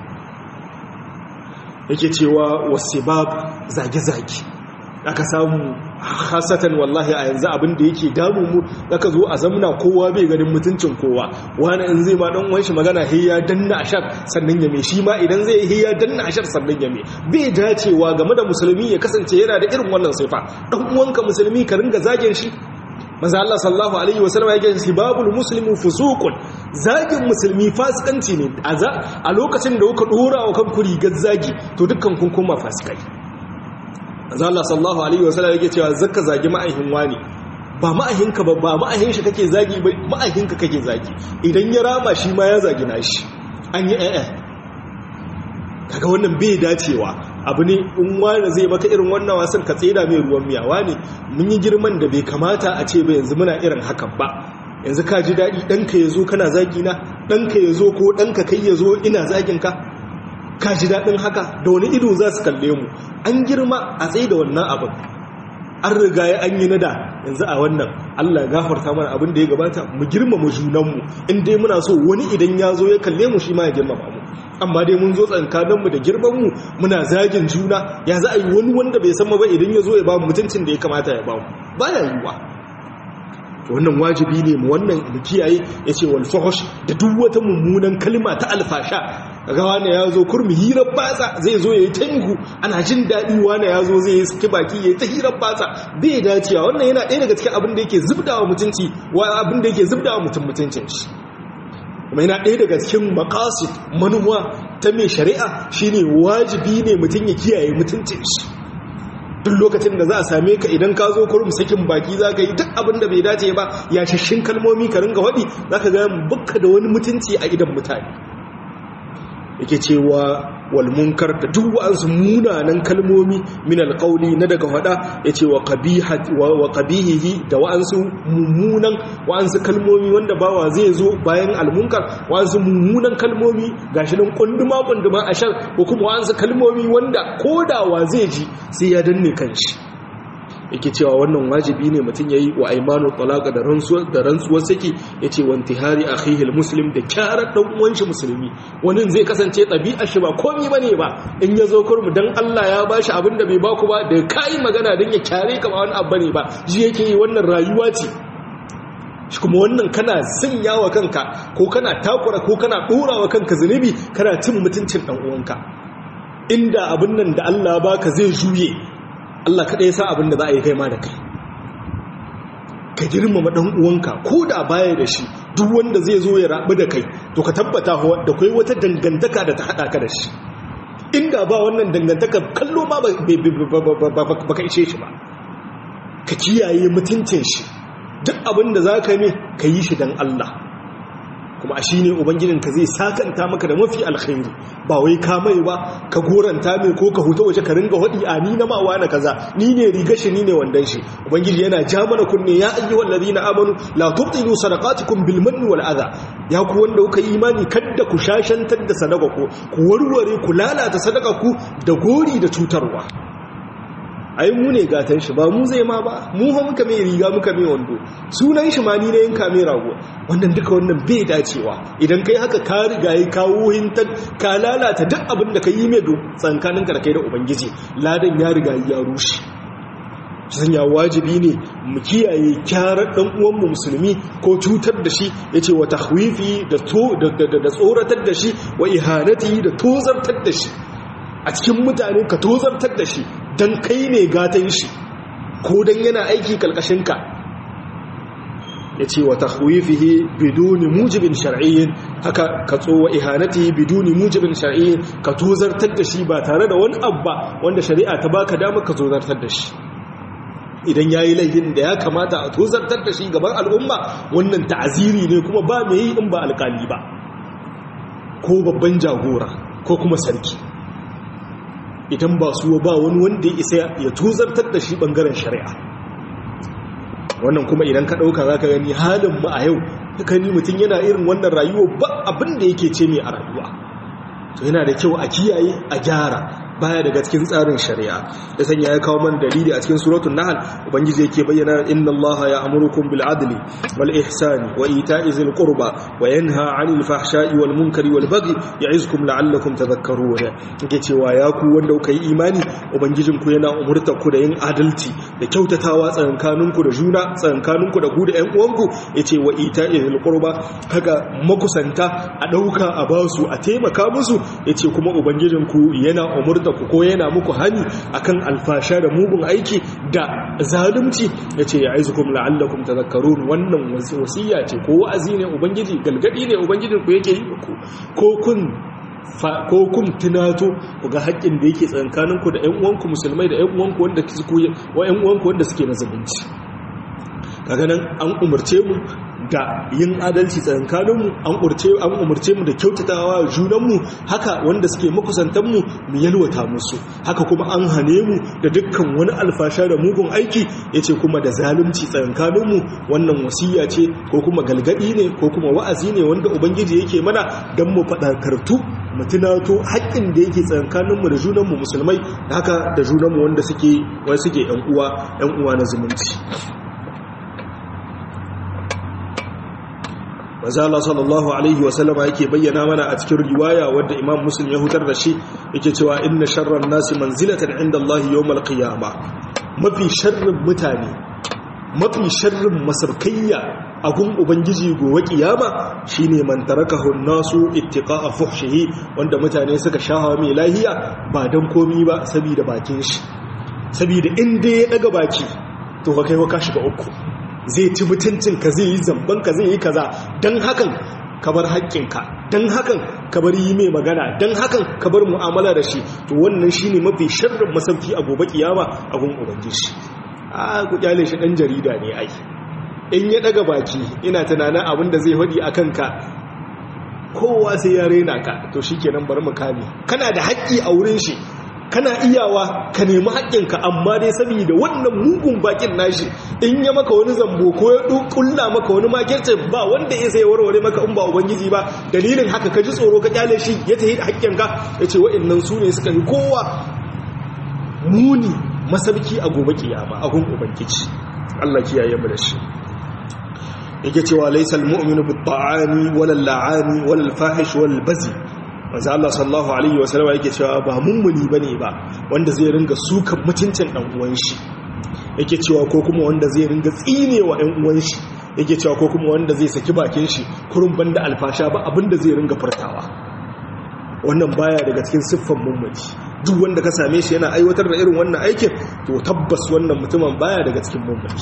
yake cewa wasibab zage zage aka samu hasatan wallahi a yanzu abin da yake damu mu zaka zo a zamna kowa bai ganin mutuncin kowa wani in zai ma dan uwan shi magana he ya danna ashar sannan ya me shi ma idan zai he ya danna ashar sannan ya me bai dacewa game da musulmi ya kasance yana da irin wannan sifa dan uwanka musulmi ka ringa zagin shi manzo Allah sallallahu alaihi wasallam yake sibabul muslimu fusuqun zagin musulmi fasikanci ne a lokacin da kuka dora wa kanku rigar zagi to dukkan kun kuma fasikai manzo Allah sallallahu alaihi wasallam yake cewa zakka zagi ma'ahin wani ba ma'ahinka ba ba ma'ahin shi kake zagi ba ma'ahinka kake zagi idan ya rama shi ma ya zagi nashi an yi eh kaga wannan bai dacewa abu ne in wani zai maka irin wannan wasan ka tsira mai ruwan miyawa ne mun yi girman da bai kamata a ce ba yanzu muna irin hakan ba yanzu ka ji daɗi ɗanka ya zo kana zagi na ɗanka ya zo ko ɗanka kai ya zo ina zagin ka ka ji daɗin haka da wani ido za su kalle mu an girma a tsaye da wannan abin an riga ya an yi nada yanzu a wannan allah gafarta mana abin da ya gabata mu girmama junanmu in dai muna so wani idan ya zo ya kalle mu shi ma ya girmama mu amma dai mun zo tsankaninmu da girmanmu muna zagin juna ya za a yi wani wanda bai san ba idan ya zo ya ba mu mutuncin da ya kamata ya ba mu ba ya yiwuwa wannan wajibi ne mu wannan mu kiyaye ya ce wal fahush da duk wata mummunan kalma ta alfasha ga wani ya zo kurmi hirar batsa zai zo ya yi tangu ana jin daɗi wani ya zo zai yi saki baki ya yi ta hirar batsa bai dacewa wannan yana ɗaya daga cikin abin da yake zubdawa mutunci wa abin da yake zubdawa mutum mutuncin shi kuma yana ɗaya daga cikin makasit manuwa ta mai shari'a shine wajibi ne mutum ya kiyaye mutuncin shi duk lokacin da za a same ka idan ka zo kurum sakin baki za ka yi duk abin da bai dace ba ya shashin kalmomi ka ringa waɗi za ka ga bukka da wani mutunci a idan mutane yake cewa walmunkar da duk wa'ansu munanan kalmomi min alƙauli na daga faɗa ya ce wa ƙabihihi da wa'ansu mummunan wa'ansu kalmomi wanda bawa zai zo bayan almunkar wa'ansu mummunan kalmomi ga shi nan ƙunduma-ƙunduma a shan ko kuma wa'ansu kalmomi wanda kodawa zai ji sai ya danne kan shi yake cewa wannan wajibi ne mutum yayi wa aymanu talaqa da rantsuwar da rantsuwar saki yace wa intihari akhihi almuslim da kyarar dan uwan shi musulmi wani zai kasance ɗabi'ar shi ba komai bane ba in ya zo kurmu dan Allah ya bashi abin da bai baku ba da kai magana dan ya kyare ka ba wani abu bane ba ji yake yi wannan rayuwa ce shi kuma wannan kana sanya wa kanka ko kana takura ko kana dora wa kanka zunubi kana cin mutuncin dan uwanka inda abin nan da Allah baka zai juye Allah kada ya sa abin da za a yi kai ma da kai ka girmama dan uwanka ko da baya da shi duk wanda zai zo ya rabu da kai to ka tabbata da kai wata dangantaka da ta hada ka da shi inda ba wannan dangantaka kallo ma ba ka ishe shi ba ka kiyaye mutuncin shi duk abin da za ka yi ka yi shi don Allah kuma a shi ne ubangijinka zai sakanta maka da mafi alkhairi ba wai ka mai ba ka goranta mai ko ka huta waje ka ringa waɗi a ni na mawa na kaza ni ne riga shi ni ne wandan shi ubangiji yana ja mana kunne ya ayi wallazi na amanu la tubtilu sadaqatikum bil manni wal adha ya ku wanda kuka yi imani kadda ku shashantar da sadaka ku ku warware ku lalata sadaka ku da gori da cutarwa ai mu ne gatan shi ba mu zai ma ba mu ha muka mai riga muka mai wando sunan shi ma ni ne yanka mai rago wannan duka wannan bai dacewa idan kai haka ka riga yi kawo hintar ka lalata duk abin da ka yi mai tsankanin ka da kai da ubangiji ladan ya riga ya rushe sanya wajibi ne mu kiyaye kyarar dan uwanmu musulmi ko cutar da shi yace wa tahwifi da to da tsoratar da shi wa ihanati da tozartar da shi a cikin mutane ka tozartar da shi don kai ne gatan shi ko don yana aiki kalkashinka ya ce wa tahwifihi biduni mujibin shar'iyyin haka ka tsowa ihanati biduni mujibin shar'iyyin ka tozartar da shi ba tare da wani abba wanda shari'a ta baka dama ka tozartar da shi idan ya yi laifin da ya kamata a tozartar da shi gaban al'umma wannan ta'aziri ne kuma ba mai yi in ba alkali ba ko babban jagora ko kuma sarki idan ba su ba wani wanda ya isa ya tuzartar da shi bangaren shari'a wannan kuma idan ka ɗauka za ka gani halin mu a yau ni mutum yana irin wannan rayuwa ba abin da yake ce mai a rayuwa to yana da kyau a kiyaye a gyara baya daga cikin tsarin shari'a ya sanya ya kawo man dalili a cikin suratul nahl ubangiji yake bayyana inna allaha ya'murukum bil adli wal ihsani wa ita'i zil qurba wa yanha 'anil fahsha'i wal munkari wal baghi ya'izukum la'allakum tadhakkarun yake cewa ya ku wanda kuka yi imani ubangijin ku yana umurta ku da yin adalci da kyautatawa tsakankanin ku da juna tsakankanin ku da ku da ƴan uwanku yace wa ita'i zil qurba haka makusanta a dauka a basu a taimaka musu yace kuma ubangijin ku yana umurta ku ko yana muku hani akan alfasha da mugun aiki da zalunci yace ya aizukum la'allakum tadhakkarun wannan wasiya ce ko wa'azi ne ubangiji galgadi ne ubangijin ku yake yi ku ko kun ko kun tunato ku ga haƙƙin da yake tsakankaninku da ƴan uwanku musulmai da ƴan uwanku wanda suke wa ƴan uwanku wanda suke na zalunci kaga nan an umarce mu da yin adalci tsakankaninmu an umarce mu da kyautatawa junanmu haka wanda suke makusantanmu mu yalwata musu haka kuma an hane mu da dukkan wani alfasha da mugun aiki ya ce kuma da zalunci tsakankaninmu wannan wasiya ce ko kuma galgadi ne ko kuma wa'azi ne wanda ubangiji yake mana don mu faɗakartu mu tunato haƙƙin da yake tsakankaninmu da junanmu musulmai haka da junanmu wanda suke wani suke ‘yan uwa ‘yan uwa na zumunci manzo Allah sallallahu alaihi wa sallama yake bayyana mana a cikin riwaya wadda Imam Muslim ya hutar da shi yake cewa inna sharran nasi manzilatan inda Allah yawmal qiyama mafi sharrin mutane mafi sharrin masarkayya a gun ubangiji gobe kiyama shine man tarakahu nasu ittiqa'a fuhshihi wanda mutane suka shahawa mai lahiya ba dan komi ba saboda bakin shi saboda inda ya daga baki to ka kai ka shiga uku zai ci mutuncinka zai yi zambanka zai yi kaza don hakan ka bar haƙƙinka don hakan ka bar yi mai magana don hakan ka bar mu'amala da shi to wannan shi ne mafi sharrin masauki a gobe kiyama a gun ubangiji a ku kyale shi ɗan jarida ne ai in ya ɗaga baki ina tunanin abin da zai faɗi a kanka kowa sai ya rena ka to shi kenan bari mu kame kana da haƙƙi a wurin shi kana iyawa ka nemi haƙƙinka amma dai saboda wannan mugun bakin nashi in ya maka wani zambo ko ya kulla maka wani makirce ba wanda ya sai warware maka in ba ubangiji ba dalilin haka ka ji tsoro ka kyale shi ya tafi haƙƙinka ya ce wa'annan su ne suka yi kowa muni masabki a gobe kiyama a gun ubangiji Allah kiyaye mu da shi yake cewa laysal mu'minu bit ta'ani wal la'ani wal fahish wal bazi manzo Allah sallallahu alaihi wasallam yake cewa ba mummuni bane ba wanda zai ringa sukan mutuncin dan uwan shi yake cewa ko kuma wanda zai ringa tsinewa ɗan uwan shi yake cewa ko kuma wanda zai saki bakin shi kurun banda alfasha ba abinda zai ringa furtawa wannan baya daga cikin siffan mummuni duk wanda ka same shi yana aiwatar da irin wannan aikin to tabbas wannan mutumin baya daga cikin mummuni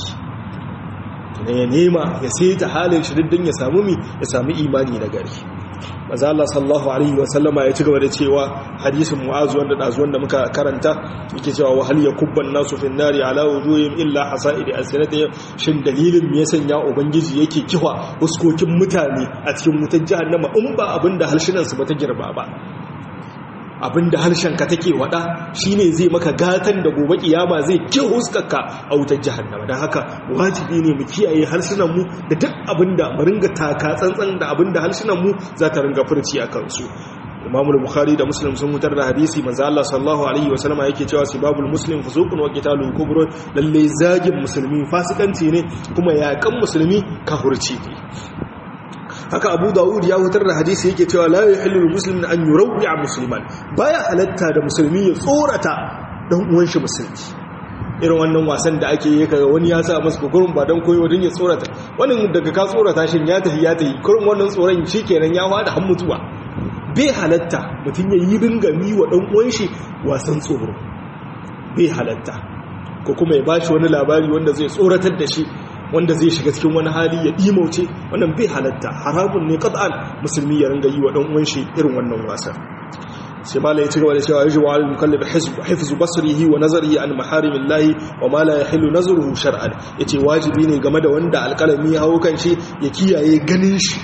ya nema ya saita halin shi diddin ya samu mi ya samu imani na gari maza Allah sallallahu alaihi wa sallama ya ci gaba da cewa hadisin mu'azu wanda dazu wanda muka karanta yake cewa wa hal yakubban nasu fin nari ala wujuhim illa hasaidi alsinatihim shin dalilin me ya sanya ubangiji yake kiwa huskokin mutane a cikin wutar jahannama in ba abinda halshinan su bata girba ba abinda harshen ka take wada shine zai maka gatan da gobe kiyama zai ki huskarka a wutar jahannama dan haka wajibi ne mu kiyaye harsunan mu da duk abinda mu ringa taka tsantsan da abinda harsunan mu za ta ringa furci a kansu Imam Bukhari da Muslim sun mutar da hadisi manzo Allah sallallahu alaihi wasallam yake cewa sibabul muslim fusuqun wa qitalu kubra lalle zagin musulmi fasikanci ne kuma yakan musulmi kafirci ne haka abu dawud ya hutar da hadisi yake cewa la yahillu muslimin an yurawwi'a musliman baya halatta da musulmi ya tsorata dan uwan shi musulmi irin wannan wasan da ake yi kaga wani ya sa masa kokorin ba dan koyo din ya tsorata wannan daga ka tsorata shin ya tafi ya tafi kurin wannan tsoron shikenan ya fada har mutuwa bai halatta mutun ya yi ringami wa dan uwan shi wasan tsoro bai halatta ko kuma ya bashi wani labari wanda zai tsoratar da shi wanda zai shiga cikin wani hali ya ɗimauce wannan bai halatta haramun ne qat'an musulmi ya ringa yi wa dan uwan shi irin wannan wasan sai mala ya ci gaba da cewa yaji wa al-mukallaf hifzu basrihi wa nazarihi an maharimillahi wa ma la yahillu nazruhu shar'an yace wajibi ne game da wanda alƙalami ya hawo kan shi ya kiyaye ganin shi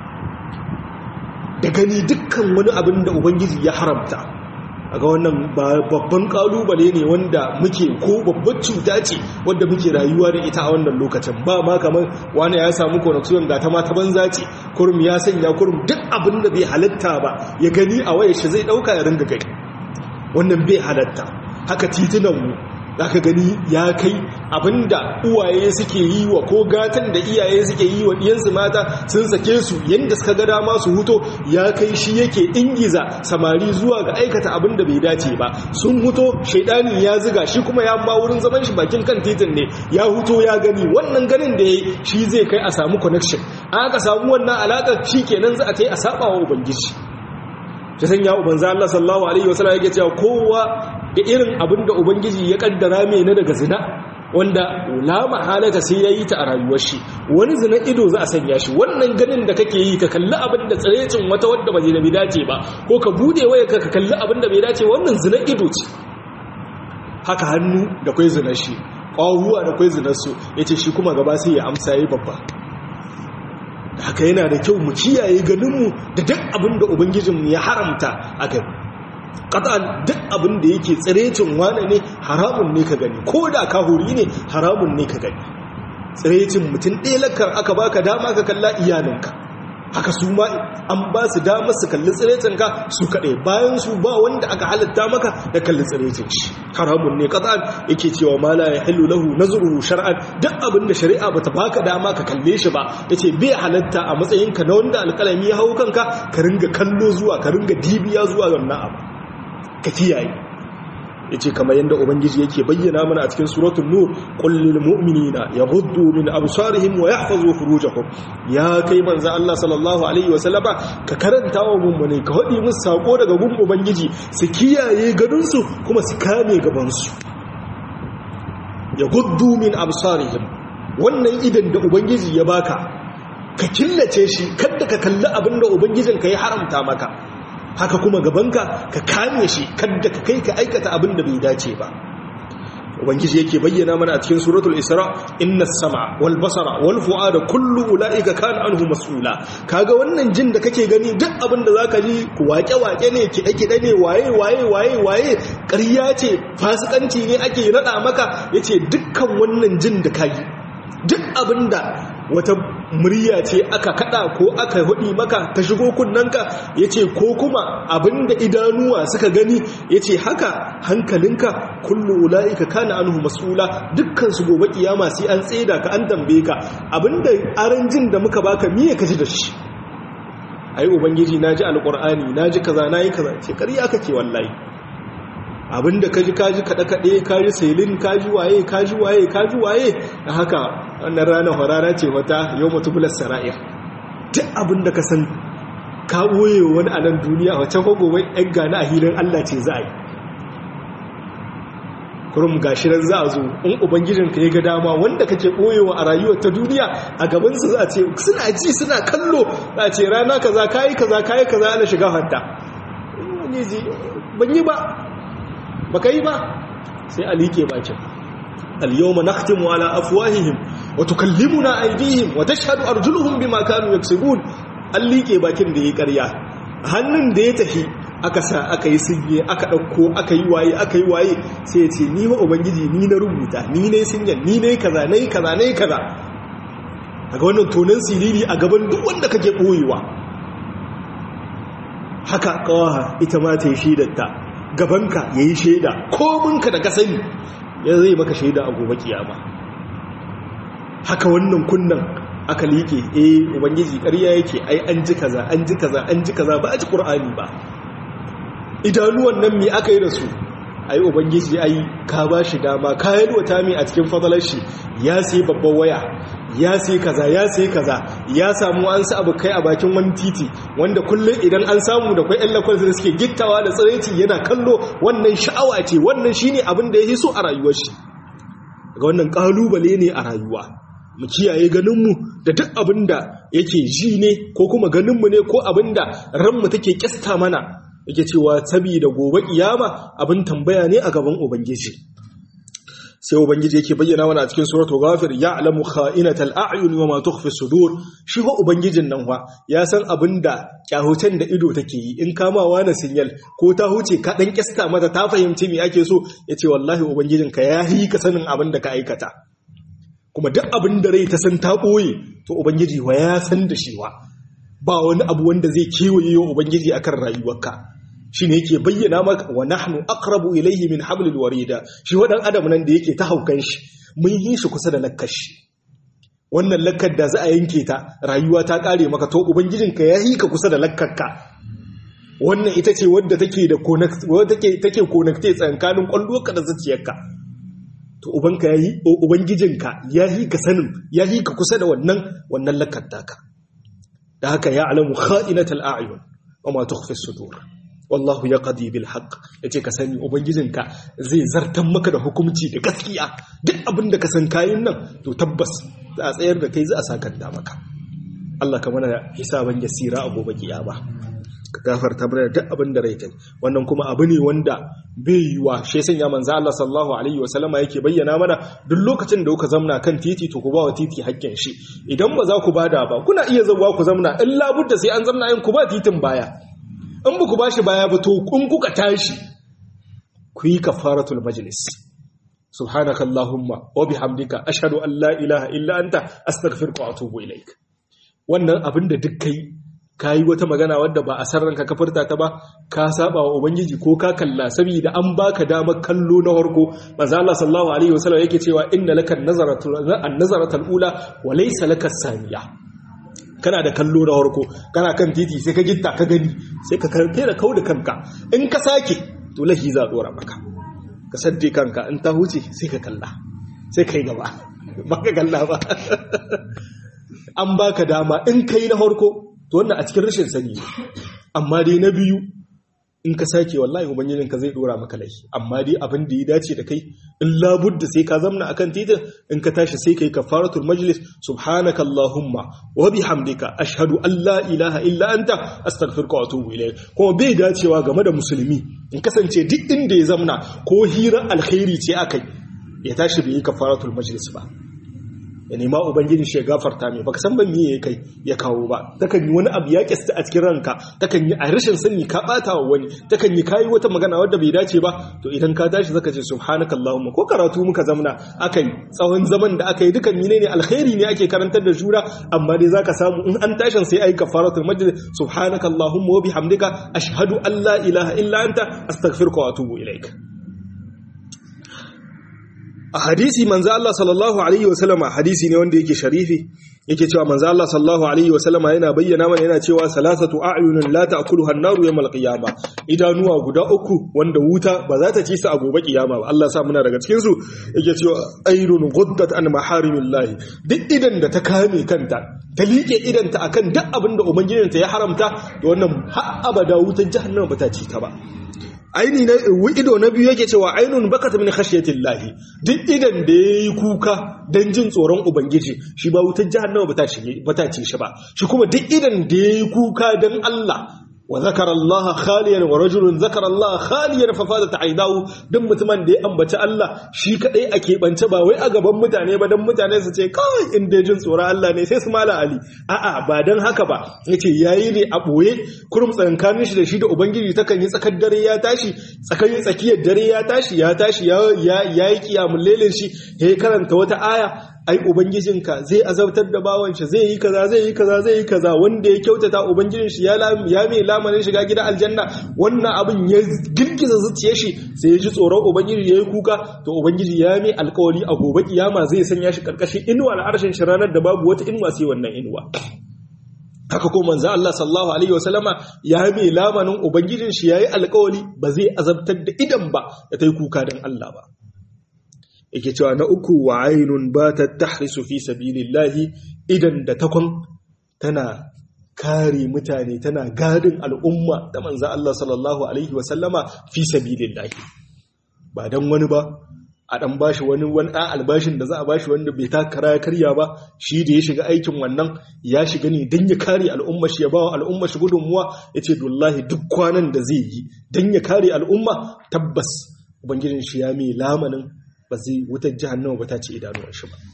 da gani dukkan wani abin da ubangiji ya haramta aga wannan babban kalubale ne wanda muke ko babbar cuta ce wanda muke rayuwa da ita a wannan lokacin ba ma kamar wani ya samu connection ga ta mata banza ce kurum ya sanya kurum duk abin da bai halatta ba ya gani a wayar shi zai dauka ya ringa gani wannan bai halatta haka titunan mu zaka gani ya kai abinda uwaye suke yi wa ko gatan da iyaye suke yi wa diyansu mata sun sake su yanda suka ga dama su huto ya kai shi yake ingiza samari zuwa ga aikata abinda bai dace ba sun huto shaidani ya ziga shi kuma ya ma wurin zaman shi bakin kan titin ne ya huto ya gani wannan ganin da yayi shi zai kai a samu connection aka samu wannan alaka kenan za a tai a saba wa ubangiji ta sanya ubanza Allah sallallahu alaihi wasallam yake cewa kowa da irin abin da ubangiji ya kaddara mai na daga zina wanda la mahalata sai yayi ta a rayuwar shi wani zina ido za a sanya shi wannan ganin da kake yi ka kalli abin da tsirecin wata wadda ba zai dace ba ko ka bude waya ka kalli abin da bai dace wannan zina ido ce haka hannu da kai zina shi ƙwahuwa da kai zinar su yace shi kuma gaba sai ya amsa yayi babba haka yana da kyau mu kiyaye ganinmu da duk abin da ubangijinmu ya haramta a gani ƙatan duk abin da yake tsirecin wane ne haramun ne ka gani ko da ka huri ne haramun ne ka gani tsirecin mutum ɗaya lakar aka baka dama ka kalla iyalinka haka su ma an ba su dama su kalli tsirecin ka su kaɗai bayan su ba wanda aka halitta maka da kalli tsirecin shi haramun ne ƙatan yake cewa ma la ya hillu lahu nazruhu shar'an duk abin da shari'a bata baka dama ka kalle shi ba yace bai halatta a matsayinka na wanda alƙalami ya hau kanka ka ringa kallo zuwa ka ringa dibiya zuwa wannan abu ka kiyaye yace kamar yanda ubangiji yake bayyana mana a cikin suratul nur qul lil mu'minina yaghuddu min absarihim wa yahfazu furujahum ya kai manzo Allah sallallahu alaihi wa sallama ka karanta wa mummune ka hadi musu sako daga gun ubangiji su kiyaye ganin su kuma su kame gaban su yaghuddu min absarihim wannan idan da ubangiji ya baka ka killace shi kada ka kalli abinda ubangijinka ya haramta maka haka kuma gabanka ka kame shi kadda ka kai ka aikata abin da bai dace ba ubangiji yake bayyana mana a cikin suratul isra inna sama wal basara wal fuada kullu ulaika kana anhu mas'ula kaga wannan jin da kake gani duk abin da zaka ji wake wake ne kide kide ne waye waye waye waye ƙarya ce fasikanci ne ake rada maka yace dukkan wannan jin da kai duk abin da wata murya ce aka kada ko aka hudi maka ta shigo kunnanka yace ko kuma abinda idanuwa suka gani yace haka hankalinka kullu ulaika kana anhu mas'ula dukkan su gobe kiyama sai an tseda ka an tambaye ka abinda aranjin da muka baka miye kaji da shi ai ubangiji naji alqur'ani naji kaza nayi kaza ce ƙarya kake wallahi abinda kaji kaji kada kade kaji sailin kaji waye kaji waye kaji waye da haka wannan rana horara ce wata yawmatubulas sara'ir duk abinda ka san ka boye wani a nan duniya wacce ko gobe ɗan gane a hilin Allah ce za a yi kurum gashi nan za a zo in ubangijinka ya ga dama wanda kake boyewa a rayuwar ta duniya a gabansu za a ce suna ji suna kallo za a ce rana kaza kayi kaza kayi kaza ana shiga hatta ban yi ba baka yi ba sai a liƙe bakin al-yawma nakhtimu ala afwahihim wa tukallimuna aydihim wa tashhadu arjuluhum bima kanu yaksubun an liƙe bakin da yayi ƙarya hannun da ya tafi aka sa aka yi sinye aka ɗauko aka yi waye aka yi waye sai ya ce ni ma ubangiji ni na rubuta ni ne sinyan ni ne kaza ne kaza ne kaza daga wannan tonan siriri a gaban duk wanda kake ɓoyewa haka kawaha ita ma ta yi shaidarta gabanka ya yi shaida kominka da ka sani ya zai maka shaida a gobe kiyama haka wannan kunnan aka liƙe eh ubangiji ƙarya yake ai an ji kaza an ji kaza an ji kaza ba a ji ƙur'ani ba idanuwan nan me aka yi da su ai ubangiji ai ka ba shi dama ka yalwata mai a cikin fadalar shi ya sai babban waya ya sai kaza ya sai kaza ya samu an sa abu kai a bakin wani titi wanda kullum idan an samu da kwai ƴan da suke gittawa da tsiraici yana kallo wannan sha'awa ce wannan shine abin da ya so a rayuwar shi ga wannan kalubale ne a rayuwa mu kiyaye ganinmu da duk abin da yake ji ne ko kuma ganinmu ne ko abin da ranmu take kyasta mana yake cewa da gobe kiyama abin tambaya ne a gaban ubangiji sai ubangiji yake bayyana mana a cikin suratul ghafir ya'lamu kha'inatal a'yun wa ma tukhfi sudur shi ho ubangijin nan wa ya san abinda kyahutan da ido take yi in kamawa na sinyal ko ta huce ka dan kista mata ta fahimci me ake so yace wallahi ubangijin ka ya yi ka sanin abinda ka aikata kuma duk abin da rai ta san ta boye to ubangiji wa ya san da shi wa ba wani abu wanda zai kewaye wa ubangiji akan rayuwarka shi ne yake bayyana maka wa nahnu aqrabu ilayhi min hablil warida shi wadan adam nan da yake ta haukan shi mun yi shi kusa da lakkar shi wannan lakkar da za a yanke ta rayuwa ta kare maka to ubangijinka ya yi ka kusa da lakkarka wannan ita ce wadda take da connect wadda take take connecte tsakanin kwallonka da zuciyarka to ubanka yayi ubangijinka ya yi ka sanin ya yi ka kusa da wannan wannan lakkar taka da haka ya alamu kha'inatal a'yun wa ma tukhfi sudur wallahu ya qadi bil haqq yace ka sani ubangijinka zai zartan maka da hukunci da gaskiya duk abin da ka san kayin nan to tabbas za a tsayar da kai za a sakanta maka Allah ka mana hisaban yasira a gobe kiyama ka gafarta mana duk abin da rai kai wannan kuma abu ne wanda bai yiwa shi san ya manzo Allah sallallahu alaihi wa sallama yake bayyana mana duk lokacin da kuka zamna kan titi to ku ba wa titi hakkin shi idan ba za ku bada ba kuna iya zawa ku zamna in labudda sai an zamna yin ku ba titin baya in ba ku ba shi baya ba to kun kuka tashi ku yi kafaratul majlis subhanaka allahumma wa bihamdika ashhadu an la ilaha illa anta astaghfiruka wa atubu ilaik wannan abin da duk kai kayi wata magana wadda ba a sarranka ka furta ta ba ka saba wa ubangiji ko ka kalla saboda an baka damar kallo na farko manzo Allah sallallahu alaihi wasallam yake cewa inna laka an-nazaratul an-nazaratul ula wa laysa laka saniya kana da kallo na harko kana kan titi sai ka gitta ka gani sai ka karfe da kau da kanka in ka sake to lahi za a dora maka ka sadde kanka in ta huce sai ka kalla sai ka yi gaba ba ka kalla ba an baka dama in ka yi na harko to wannan a cikin rashin sani amma dai na biyu in ka sake wallahi ubangijin ka zai dora maka laifi amma dai abin da ya dace da kai in labudda sai ka zamna akan titin in ka tashi sai kai kafaratul majlis subhanaka allahumma wa bihamdika ashhadu an la ilaha illa anta astaghfiruka wa atubu ilayk kuma bai dacewa game da musulmi in kasance duk inda ya zamna ko hirar alkhairi ce akai ya tashi bai yi kafaratul majlis ba ya nema ubangiji shi ya gafarta mai baka san ban miye ya kai ya kawo ba takan yi wani abu ya kista a cikin ranka takan yi a rashin sani ka bata wa wani takan yi kayi wata magana wadda bai dace ba to idan ka tashi zaka ce subhanakallahumma ko karatu muka zamna akai tsawon zaman da aka yi dukan mine ne alkhairi ne ake karantar da juna amma dai zaka samu in an tashin sai ayi kafaratul majlis subhanakallahumma wa bihamdika ashhadu an la ilaha illa anta astaghfiruka wa atubu ilaik a hadisi manzo Allah sallallahu alaihi wasallama hadisi ne wanda yake sharifi yake cewa manzo Allah sallallahu alaihi wasallama yana bayyana mana yana cewa salasatu a'yunun la ta'kuluha an-naru yawmal qiyamah idanuwa guda uku wanda wuta ba za ta ci su a gobe kiyama ba Allah sa muna daga cikin su yake cewa ayrun ghuddat an maharimillahi duk idan da ta kame kanta ta liƙe idanta akan duk abin da ubangijinta ya haramta to wannan har abada wutar jahannama ba ta ci ta ba aini na ido na biyu yake cewa ainun bakat min khashiyatillahi duk idan da yayi kuka dan jin tsoron ubangiji shi ba wutar jahannama bata ci bata ci shi ba shi kuma duk idan da yayi kuka dan Allah wa zakara Allah khaliyan wa rajulun zakara Allah khaliyan fa fadat aidahu duk mutumin da ya ambaci Allah shi kadai a keɓance ba wai a gaban mutane ba dan mutane su ce kawai in dai jin tsoron Allah ne sai su mala ali a'a ba dan haka ba yace yayi ne a boye kurum tsankanin shi da shi da ubangiji takan yi tsakar dare ya tashi tsakanin tsakiyar dare ya tashi ya tashi ya yi kiyamul lailin shi ya karanta wata aya ai ubangijinka zai azabtar da bawan shi zai yi kaza zai yi kaza zai yi kaza wanda ya kyautata ubangijin shi ya ya mai lamarin shiga gidan aljanna wannan abin ya girgiza zuciyar shi sai ya ji tsoron ubangiji yayi kuka to ubangiji ya mai alkawari a gobe kiyama zai sanya shi karkashin inuwa al'arshin shi ranar da babu wata inuwa sai wannan inuwa haka ko manzo Allah sallallahu alaihi wasallama ya mai lamarin ubangijin shi yayi alkawari ba zai azabtar da idan ba da tai kuka dan Allah ba yake cewa na uku wa ainun ba ta tahrisu fi sabilillahi idan da takwan tana kare mutane tana gadin al'umma da manzo Allah sallallahu alaihi wasallama fi sabilillahi ba dan wani ba a dan bashi wani wani ɗan albashin da za a bashi wanda bai takara ya karya ba shi da ya shiga aikin wannan ya shiga ne don ya kare al'umma shi ya ba wa al'umma shi gudunmuwa ya ce dullahi duk kwanan da zai yi don ya kare al'umma tabbas ubangijin shi ya mai lamanin ba zai wutar jihannama ba ta ce idanuwan shi ba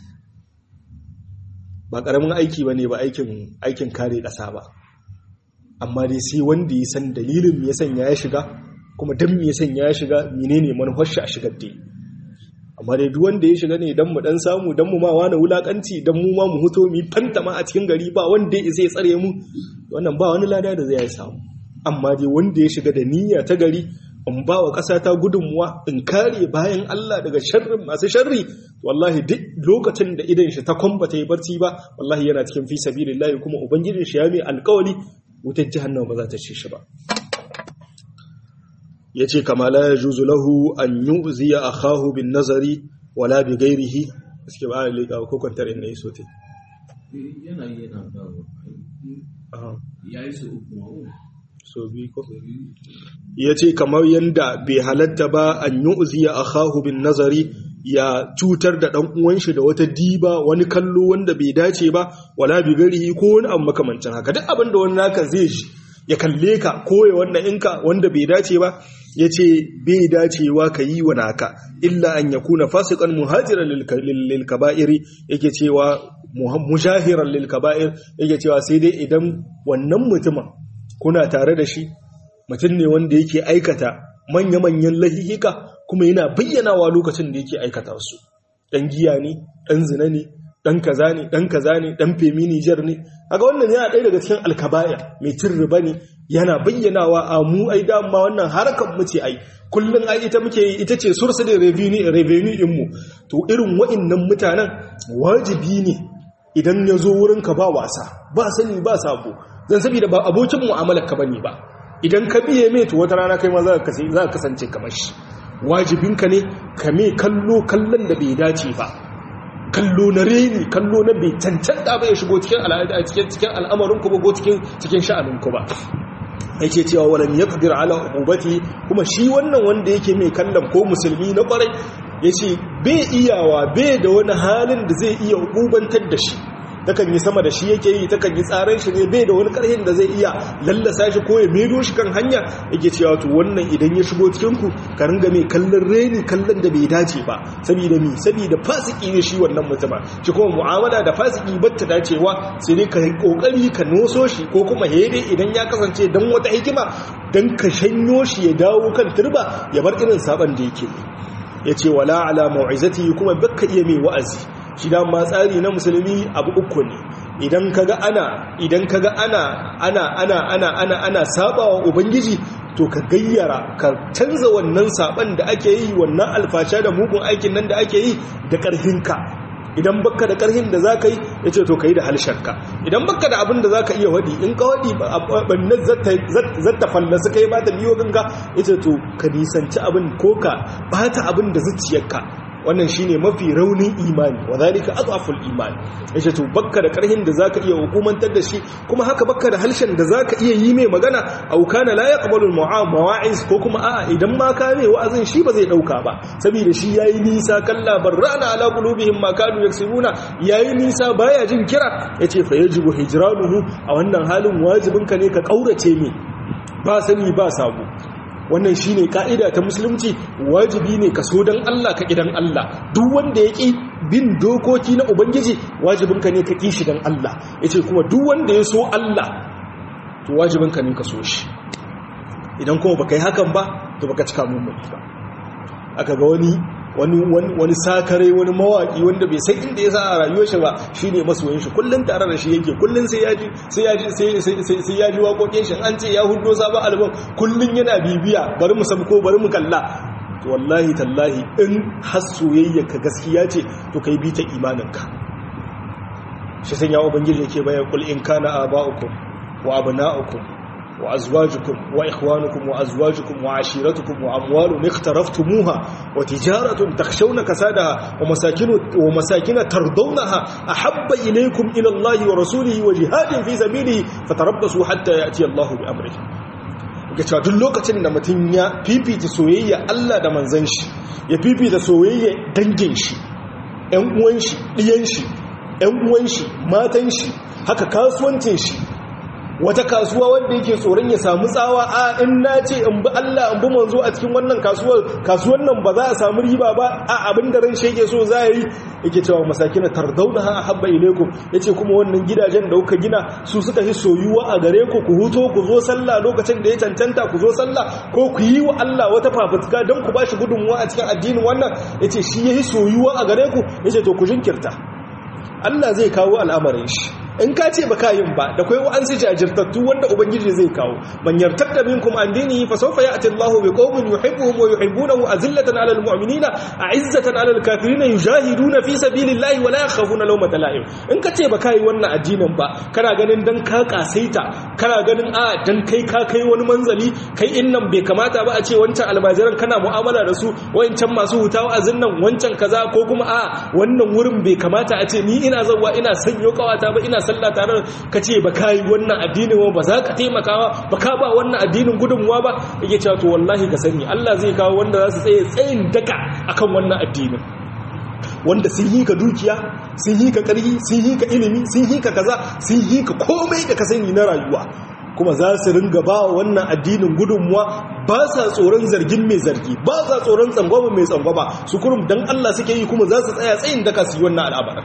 ba ƙaramin aiki ba ne ba aikin kare ƙasa ba amma dai sai wanda ya san dalilin me ya sanya ya shiga kuma don me ya sanya ya shiga menene manufar shi a shigar da amma dai duk wanda ya shiga ne dan mu dan samu dan mu ma wani wulakanci dan mu ma mu huto mu fantama a cikin gari ba wanda ya zai tsare mu wannan ba wani lada da zai samu amma dai wanda ya shiga da niyya ta gari in ba wa ƙasa ta gudunmuwa in kare bayan Allah daga sharrin masu sharri wallahi duk lokacin da idan shi ta kwamba ta yi barci ba wallahi yana cikin fi sabilillahi kuma ubangijin shi ya mai alƙawari wutar jahannama ba za ta ci shi ba ya ce kama la ya juzu lahu an yi uziya a kahu bin nazari wala bi gairihi suke ba a liƙa ko kwantar inda ya sote yana yi yana dawo ya yi su uku ma'u so bi ko ya ce kamar yadda bai halatta ba an yi uziya a kahu bin nazari ya cutar da ɗan uwanshi da wata diba wani kallo wanda bai dace ba wala bi gairihi ko wani abu makamancin haka duk abin da wani naka zai ji ya kalle ka koya wannan inka wanda bai dace ba ya ce bai dacewa ka yi wa naka illa an ya kuna fasikan muhajiran lilkaba'iri yake cewa mujahiran lilkaba'ir yake cewa sai dai idan wannan mutumin kuna tare da shi mutum ne wanda yake aikata manya-manyan lahihika kuma yana bayyanawa lokacin da yake aikata su ɗan giya ne ɗan zina ne dan kaza ne dan kaza ne dan femi Niger ne kaga wannan yana ɗaya daga cikin alkabaya mai cin riba ne yana bayyanawa a mu ai dama wannan harkar mu ce ai kullun ai ita muke yi ita ce source da revenue revenue din mu to irin wa'annan mutanen wajibi ne idan ya zo wurin ka ba wasa ba sani ba sabo zan saboda ba abokin mu'amalar ka bane ba idan ka biye mai to wata rana kai ma za ka kasance kamar shi wajibinka ne ka me kallo kallon da bai dace ba kallo na reni kallo na bai cancanta ba ya shigo cikin al'ada cikin cikin al'amarin ku ba ko cikin cikin sha'anin ku ba yake cewa walam yaqdir ala ubati kuma shi wannan wanda yake mai kallon ko musulmi na kwarai yace bai iyawa bai da wani halin da zai iya ubantar da shi takan yi sama da shi yake yi takan yi tsaran shi ne bai da wani karhin da zai iya lallasa shi ko ya medo shi kan hanya yake cewa to wannan idan ya shigo cikin ku ka ringa mai kallon reni kallon da bai dace ba saboda mi saboda fasiki ne shi wannan mutuma shi kuma mu'amala da fasiki batta dacewa sai dai ka yi kokari ka noso shi ko kuma hede idan ya kasance dan wata hikima dan ka shanyo shi ya dawo kan turba ya bar irin saban da yake yace wala ala mau'izati kuma bakka iya mai wa'azi shi da ma tsari na musulmi abu uku ne idan kaga ana idan kaga ana ana ana ana ana ana sabawa ubangiji to ka gayyara ka canza wannan saban da ake yi wannan alfasha da mugun aikin nan da ake yi da karfinka idan baka da karhin da zaka yi yace to kai da halshenka idan baka da abin da zaka iya wadi in ka wadi bannan zata zata fallasa kai ba ta biyo ganga yace to ka nisanci abin ko ka bata abin da zuciyarka wannan shine mafi raunin imani wa zalika adhaful iman yace to bakka da karhin da zaka iya hukumantar da shi kuma haka bakka da halshen da zaka iya yi mai magana au kana la yaqbalu al-mawa'iz ko kuma a'a idan ma ka mai wa'azin shi ba zai dauka ba saboda shi yayi nisa kalla barrana ala qulubihim ma kanu yaksibuna yayi nisa baya jin kira yace fa yajibu hijranuhu a wannan halin wajibinka ne ka kaurace mai ba sani ba sabo wannan shine ka'ida ta musulunci wajibi ne ka so dan Allah ka kidan Allah duk wanda ya ƙi bin dokoki na ubangiji wajibinka ne ka ƙi shi dan Allah yace kuma duk wanda ya so Allah to wajibinka ne ka so shi idan kuma baka yi hakan ba to baka cika mummuni ba aka ga wani wani wani sakare wani mawaki wanda bai san inda ya sa a rayuwar shi ba shine masoyin shi kullun tare da shi yake kullun sai yaji sai yaji sai sai yaji waƙoƙin shi an ce ya hudo sabon album kullun yana bibiya bari mu ko bari mu kalla to wallahi tallahi in har soyayya ka gaskiya ce to kai bi ta imaninka shi san ya ubangiji yake bayan kul in kana aba'ukum wa abna'ukum وأزواجكم وإخوانكم وأزواجكم وعشيرتكم وأموال اخترفتموها وتجارة تخشون كسادها ومساكن, ومساكن ترضونها أحب إليكم إلى الله ورسوله وجهاد في سبيله فتربصوا حتى يأتي الله بأمره ga cewa duk lokacin da mutum ya fifita soyayya Allah da manzan shi ya fifita soyayya dangin shi ‘yan uwan shi ɗiyan shi ‘yan uwan shi matan shi haka kasuwancin shi wata kasuwa wanda yake tsoron ya samu tsawa a in na ce in bi Allah in bi manzo a cikin wannan kasuwar kasuwar nan ba za a samu riba ba a abin da ran shege so za yi yake cewa masakina tardaunaha habba ilaikum yace kuma wannan gidajen da kuka gina su suka yi soyuwa a gare ku ku huto ku zo sallah lokacin da ya cancanta ku zo sallah ko ku yi wa Allah wata fafutuka don ku bashi gudunmuwa a cikin addinin wannan yace shi yayi soyuwa a gare ku yace to ku jinkirta Allah zai kawo al'amarin shi in ka ce baka yin ba da kai wa'ansu jajirtattu wanda ubangiji zai kawo man yartadda minkum an dinihi fa sawfa ya'ti Allahu bi qaumin yuhibbuhum wa yuhibbunahu azillatan 'alal mu'minina a'izzatan 'alal kafirina yujahiduna fi sabilillahi wa la yakhafuna lawmata la'im in ka ce baka yi wannan addinin ba kana ganin dan ka kasaita kana ganin a dan kai ka kai wani manzali kai innan bai kamata ba a ce wancan almajiran kana mu'amala da su wancan masu hutawa azin nan wancan kaza ko kuma a wannan wurin bai kamata a ce ni ina zawwa ina sanyo kawata ba ina sallah tare ka ce ba ka yi wannan addinin ba ba za ka taimaka ba ka ba wannan addinin gudunmuwa ba yake cewa to wallahi ka sani Allah zai kawo wanda za su tsaye tsayin daka akan wannan addinin wanda sun yi ka dukiya sun yi ka ƙarfi sun yi ka ilimi sun yi ka kaza sun yi ka komai da ka sani na rayuwa kuma za su ringa ba wannan addinin gudunmuwa ba sa tsoron zargin mai zargi ba sa tsoron tsangwama mai tsangwama su kurum don Allah suke yi kuma za su tsaya tsayin daka su yi wannan al'amarin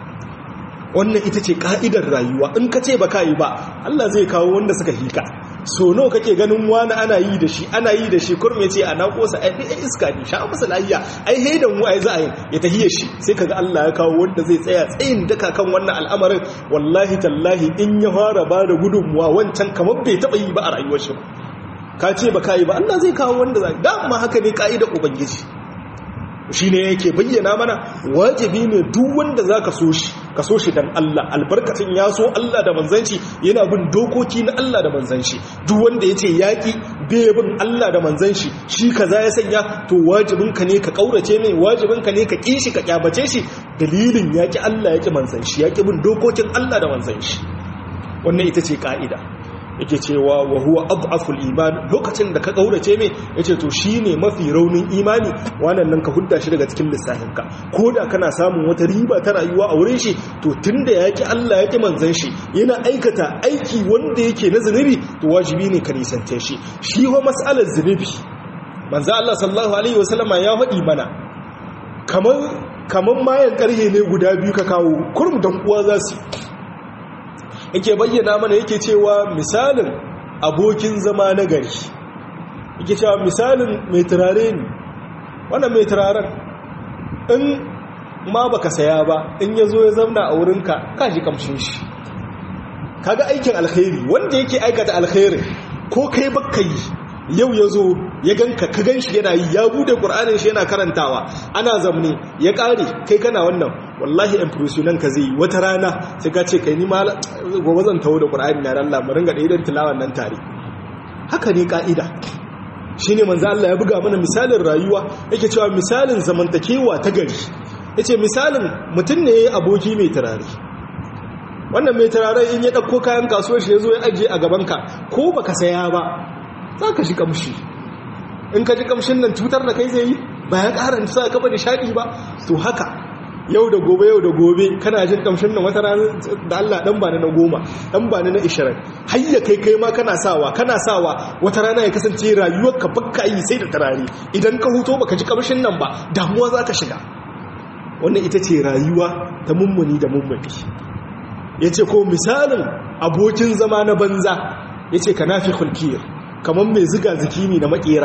wannan ita ce ka'idar rayuwa in ka ce ba ka yi ba Allah zai kawo wanda suka hika so nawa kake ganin wani ana yi da shi ana yi da shi kurum ya ce a na kosa ai iska ne sha masa lafiya ai haidan mu ai za a yi ya tahiye shi sai kaga Allah ya kawo wanda zai tsaya tsayin daka kan wannan al'amarin wallahi tallahi in ya fara ba da gudunmuwa wancan kamar bai taba yi ba a rayuwar shi ka ce ba ka yi ba Allah zai kawo wanda zai dama haka ne ka'idar ubangiji shi ne yake bayyana mana wajibi ne duk wanda za ka so shi ka so shi don Allah albarkacin ya so Allah da manzanci yana bin dokoki na Allah da manzanci duk wanda ya ce yaƙi bai bin Allah da manzanci shi ka za ya sanya to wajibinka ne ka ƙaurace mai wajibinka ne ka ƙi shi ka ƙyabace shi dalilin yaƙi Allah yaƙi manzanci yaƙi bin dokokin Allah da manzanci wannan ita ce ƙa'ida yake cewa wa huwa adhaful iman lokacin da ka kaurace me yace to shine mafi raunin imani wannan nan ka hudda shi daga cikin lissafin ka koda kana samun wata riba ta rayuwa a wurin shi to tunda yaki Allah yaki manzon shi yana aikata aiki wanda yake na zunubi to wajibi ne ka nisance shi shi wa mas'alar zunubi manzo Allah sallallahu alaihi wasallama ya faɗi mana kamar kamar mayan karhe ne guda biyu ka kawo kurum dan uwa za su yake bayyana mana yake cewa misalin abokin zama na gari yake cewa misalin mai turare ne wannan mai turaren in ma baka saya ba in ya zo ya zamna a wurinka ka ji kamshin shi kaga aikin alkhairi wanda yake aikata alkhairi ko kai baka yi yau ya zo ya ganka ka gan shi yana yi ya bude ƙur'anin shi yana karantawa ana zamne ya ƙare kai kana wannan wallahi impressionan ka zai wata rana sai ka ce kai ni ma gobe zan tawo da ƙur'ani na ran lamarin ga ɗaiɗan tilawan nan tare haka ne ƙa'ida shi ne manzo Allah ya buga mana misalin rayuwa yake cewa misalin zamantakewa ta gari yace misalin mutum ne aboki mai turare wannan mai turare in ya ɗauko kayan kasuwar shi ya zo ya ajiye a gabanka ko baka saya ba za ka ji kamshi in ka ji kamshin nan cutar da kai zai yi ba ya ƙara sa ka da shaɗi ba to haka yau da gobe yau da gobe kana jin kamshin nan wata rana da Allah dan bani na goma dan bani na ishirin har ya kai kai ma kana sawa kana sawa wata rana ya kasance rayuwar ka bakka yi sai da tarare idan ka huto baka ji kamshin nan ba damuwa za ka shiga wannan ita ce rayuwa ta mummuni da mummuni yace ko misalin abokin zama na banza yace ka nafi khulkiyar kamar mai ziga ziki ne na makera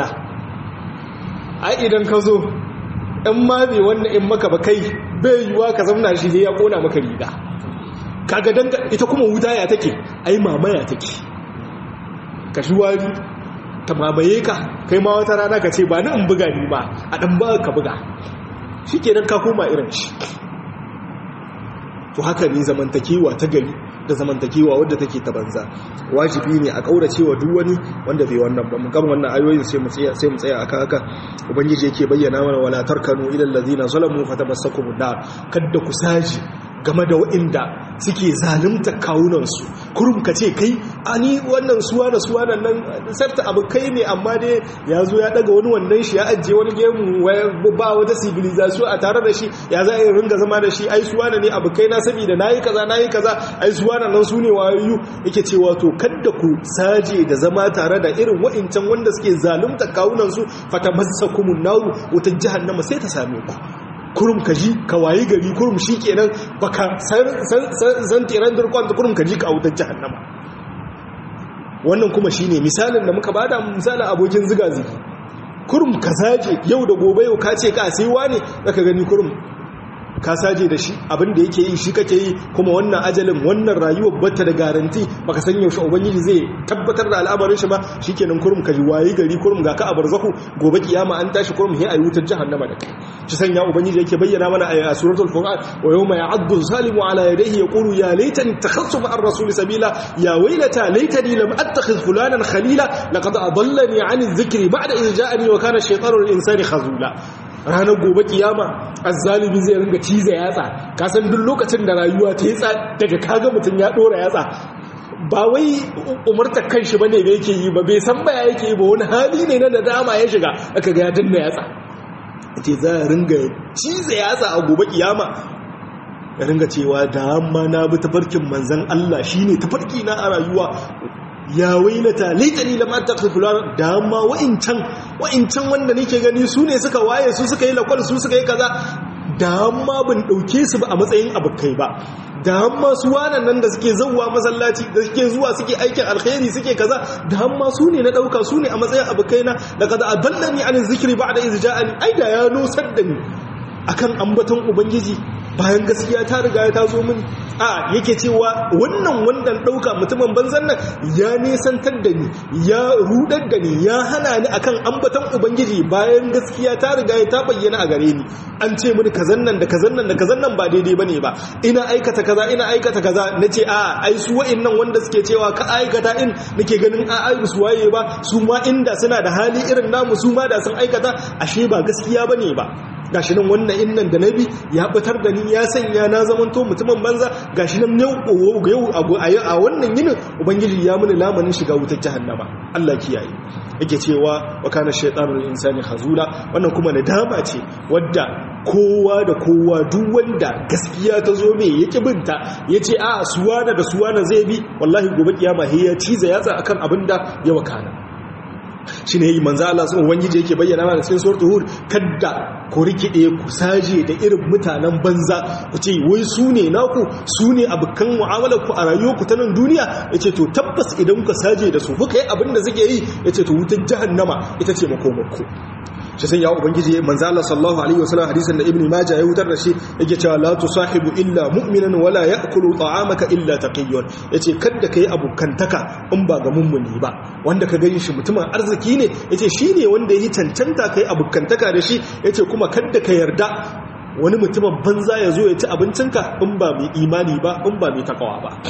ai idan ka zo in ma bai wannan in maka ba kai bai yiwuwa ka zamna shi ya kona maka riga kaga dan ita kuma wuta ya take ai mamaya take ka shi wari ta mamaye ka kai ma wata rana ka ce ba ni in buga ni ba a dan ba ka buga shikenan ka koma irin shi to haka ne zamantakewa ta gari da zamantakewa wadda take ta banza wajibi ne a kaurace wa duk wani wanda bai wannan ba mun gama wannan ayoyin sai mu tsaya sai mu tsaya akan haka ubangiji yake bayyana mana wala tarkanu ila allazina zalamu fatamassakum nar kadda ku saji game da waɗanda suke zalunta kawunansu kurum ka ce kai ani wannan suwa da suwa da nan sarta abu kai ne amma dai ya zo ya daga wani wannan shi ya ajiye wani gemu ba wata civilization a tare da shi ya za a yi ringa zama da shi ai suwa da ne abu kai na saboda na yi kaza na yi kaza ai suwa da nan su ne wayoyi yake cewa to kadda ku saje da zama tare da irin wa'incan wanda suke zalunta kawunansu fata masa kumun naru wutar jahannama sai ta same ku kurum ka ji ka wayi gari kurum shi kenan baka san tiran durkon da kurum ka ji ka wutar jahannama wannan kuma shine misalin da muka bada misalin abokin ziga zigi kurum ka saje yau da gobe yau ka ce ka sai wani zaka gani kurum ka saje da shi abin da yake yi shi kake yi kuma wannan ajalin wannan rayuwar bata da garanti baka san yaushe ubangiji zai tabbatar da al'amarin shi ba shikenan kurum ka ji wayi gari kurum ga ka a barzaku gobe kiyama an tashi kurum he ayi wutar jahannama da kai shi sanya ubangiji yake bayyana mana a suratul furqan wa yawma ya'addu zalimu ala yadayhi yaqulu ya laitani takhassu ma'ar rasuli sabila ya waylata laitani lam attakhidh fulanan khalila laqad adallani 'ani adh-dhikri ba'da idh ja'ani wa kana ash-shaytanu lil-insani khazula ranar gobe kiyama azzalimi zai ringa cize yatsa kasan duk lokacin da rayuwa ta yi daga kaga mutum ya dora yatsa ba wai umarta kan shi bane da yake yi ba bai san baya yake yi ba wani hali ne na da dama ya shiga aka ga ya danna yatsa ce za a ringa cize yatsa a gobe kiyama ya ringa cewa da amma na bi tafarkin manzan Allah shine tafarki na a rayuwa ya wailata laitani lam attakhidh fulan da amma wa'incan wa'incan wanda nake gani su ne suka waye su suka yi lakwal su suka yi kaza da amma ban dauke su ba a matsayin abukai ba da amma su wannan nan da suke zawwa masallaci da suke zuwa suke aikin alkhairi suke kaza da amma su ne na dauka su ne a matsayin abukai na laqad adallani an zikri ba'da iz ja'ani ai da ya nusar da ni akan ambaton ubangiji bayan gaskiya ta riga ta zo min a yake cewa wannan wannan dauka mutumin banzan nan ya nesantar da ni ya rudar da ni ya hana ni akan ambaton ubangiji bayan gaskiya ta riga ta bayyana a gare ni an ce mini kazan nan da kazan nan da kazan nan ba daidai bane ba ina aikata kaza ina aikata kaza nace a ai su wa'annan wanda suke cewa ka aikata in nake ganin a ai su waye ba su ma inda suna da hali irin namu su ma da sun aikata ashe ba gaskiya bane ba gashi nan wannan innan da nabi ya batar da ni ya sanya na zamanto mutumin banza gashi nan yau a wannan yinin ubangiji ya mini lamanin shiga wutar jahannama Allah kiyaye yake cewa wa kana shaytanul insani khazula wannan kuma nadama ce wadda kowa da kowa duk wanda gaskiya ta zo mai yake binta yace a suwana da suwana zai bi wallahi gobe kiyama he ya ciza yatsa akan abinda ya wakana shi ne yi manzo Allah sun ubangiji yake bayyana mana cikin suratul hud kadda ku rikide ku saje da irin mutanen banza ku ce wai su ne naku su ne abukan mu'amalar ku a rayuwar ku ta nan duniya yace to tabbas idan ku saje da su kuka yi abin da suke yi yace to wutar jahannama ita ce makomarku shi sai ya ubangiji manzo Allah sallallahu alaihi wasallam hadisin da ibnu majah ya wutar da shi yake cewa la tusahibu illa mu'minan wala ya'kulu ta'amaka illa taqiyyun yace kada kai abukantaka in ba ga mummuni ba wanda ka gani shi mutumin arziki ne yace shine wanda yi cancanta kai abukantaka da shi yace kuma kada ka yarda wani mutumin banza ya zo ya ci abincinka in ba mai imani ba in ba mai takawa ba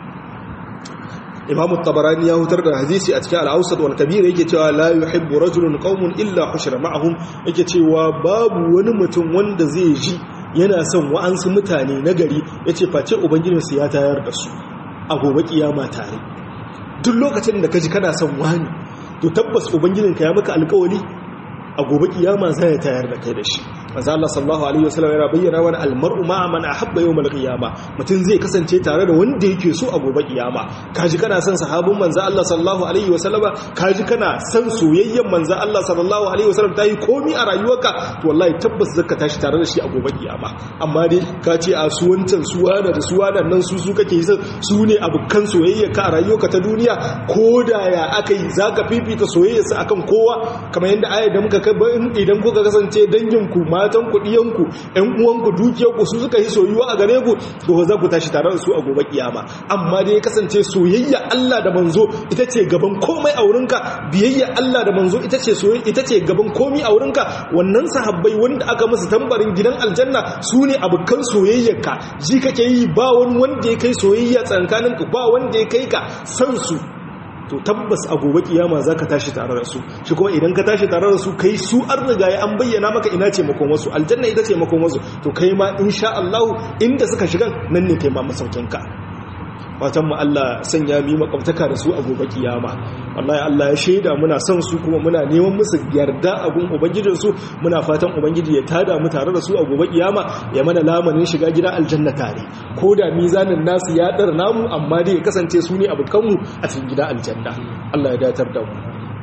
imamu tabarani ya hutar da hadisi a cikin al'ausar wal kabir yake cewa la yuhibbu rajulun qaumun illa hushira ma'ahum yake cewa babu wani mutum wanda zai ji yana son wa'ansu mutane na gari yace face ubangijinsu ya tayar da su a gobe kiyama tare duk lokacin da kaji kana son wani to tabbas ubangijinka ya maka alƙawari a gobe kiyama zai tayar da kai da shi manzo Allah sallallahu alaihi wasallam yana bayyana wani almar'u ma'a man ahabba yawmal qiyama mutum zai kasance tare da wanda yake so a gobe kiyama kaji kana son sahabin manzo Allah sallallahu alaihi wasallama kaji kana son soyayyen manzo Allah sallallahu alaihi wasallam tayi komi a rayuwarka to wallahi tabbas zaka tashi tare da shi a gobe kiyama amma dai ka ce a su wancan su wada da su wada nan su su kake son su ne abukan soyayya ka a rayuwarka ta duniya ko da ya aka yi zaka fifita soyayyarsa akan kowa kamar yadda ayar da muka kai idan kuka kasance danginku matan ku diyanku ƴan uwanku dukiyarku su suka yi soyuwa a gare ku to za ku tashi tare da su a gobe kiyama amma dai ya kasance soyayya Allah da manzo ita ce gaban komai a wurinka biyayya Allah da manzo ita ce soyayya ita ce gaban komai a wurinka wannan sahabbai wanda aka musu tambarin gidan aljanna su ne abukan soyayyarka ji kake yi ba wani wanda ya kai soyayya tsankaninka ba wanda ya kai ka san su to tabbas a gobe kiyama za ka tashi tare da su shi kuma idan ka tashi tare da su kai su an riga ya an bayyana maka ina ce makon wasu aljanna ita ce makon wasu to kai ma insha Allah inda suka shigan nan ne kai ma masaukinka fatan mu Allah sanya mi makwabtaka da su a gobe kiyama wallahi Allah ya shaida muna son su kuma muna neman musu yarda a gun ubangijin su muna fatan ubangiji ya tada mu tare da su a gobe kiyama ya mana lamanin shiga gida aljanna tare ko da mizanin nasu ya dar namu amma dai ya kasance su ne abukan mu a cikin gida aljanna Allah ya datar da mu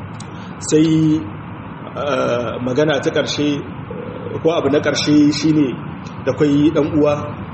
sai magana ta karshe ko abu na karshe shine da kai dan uwa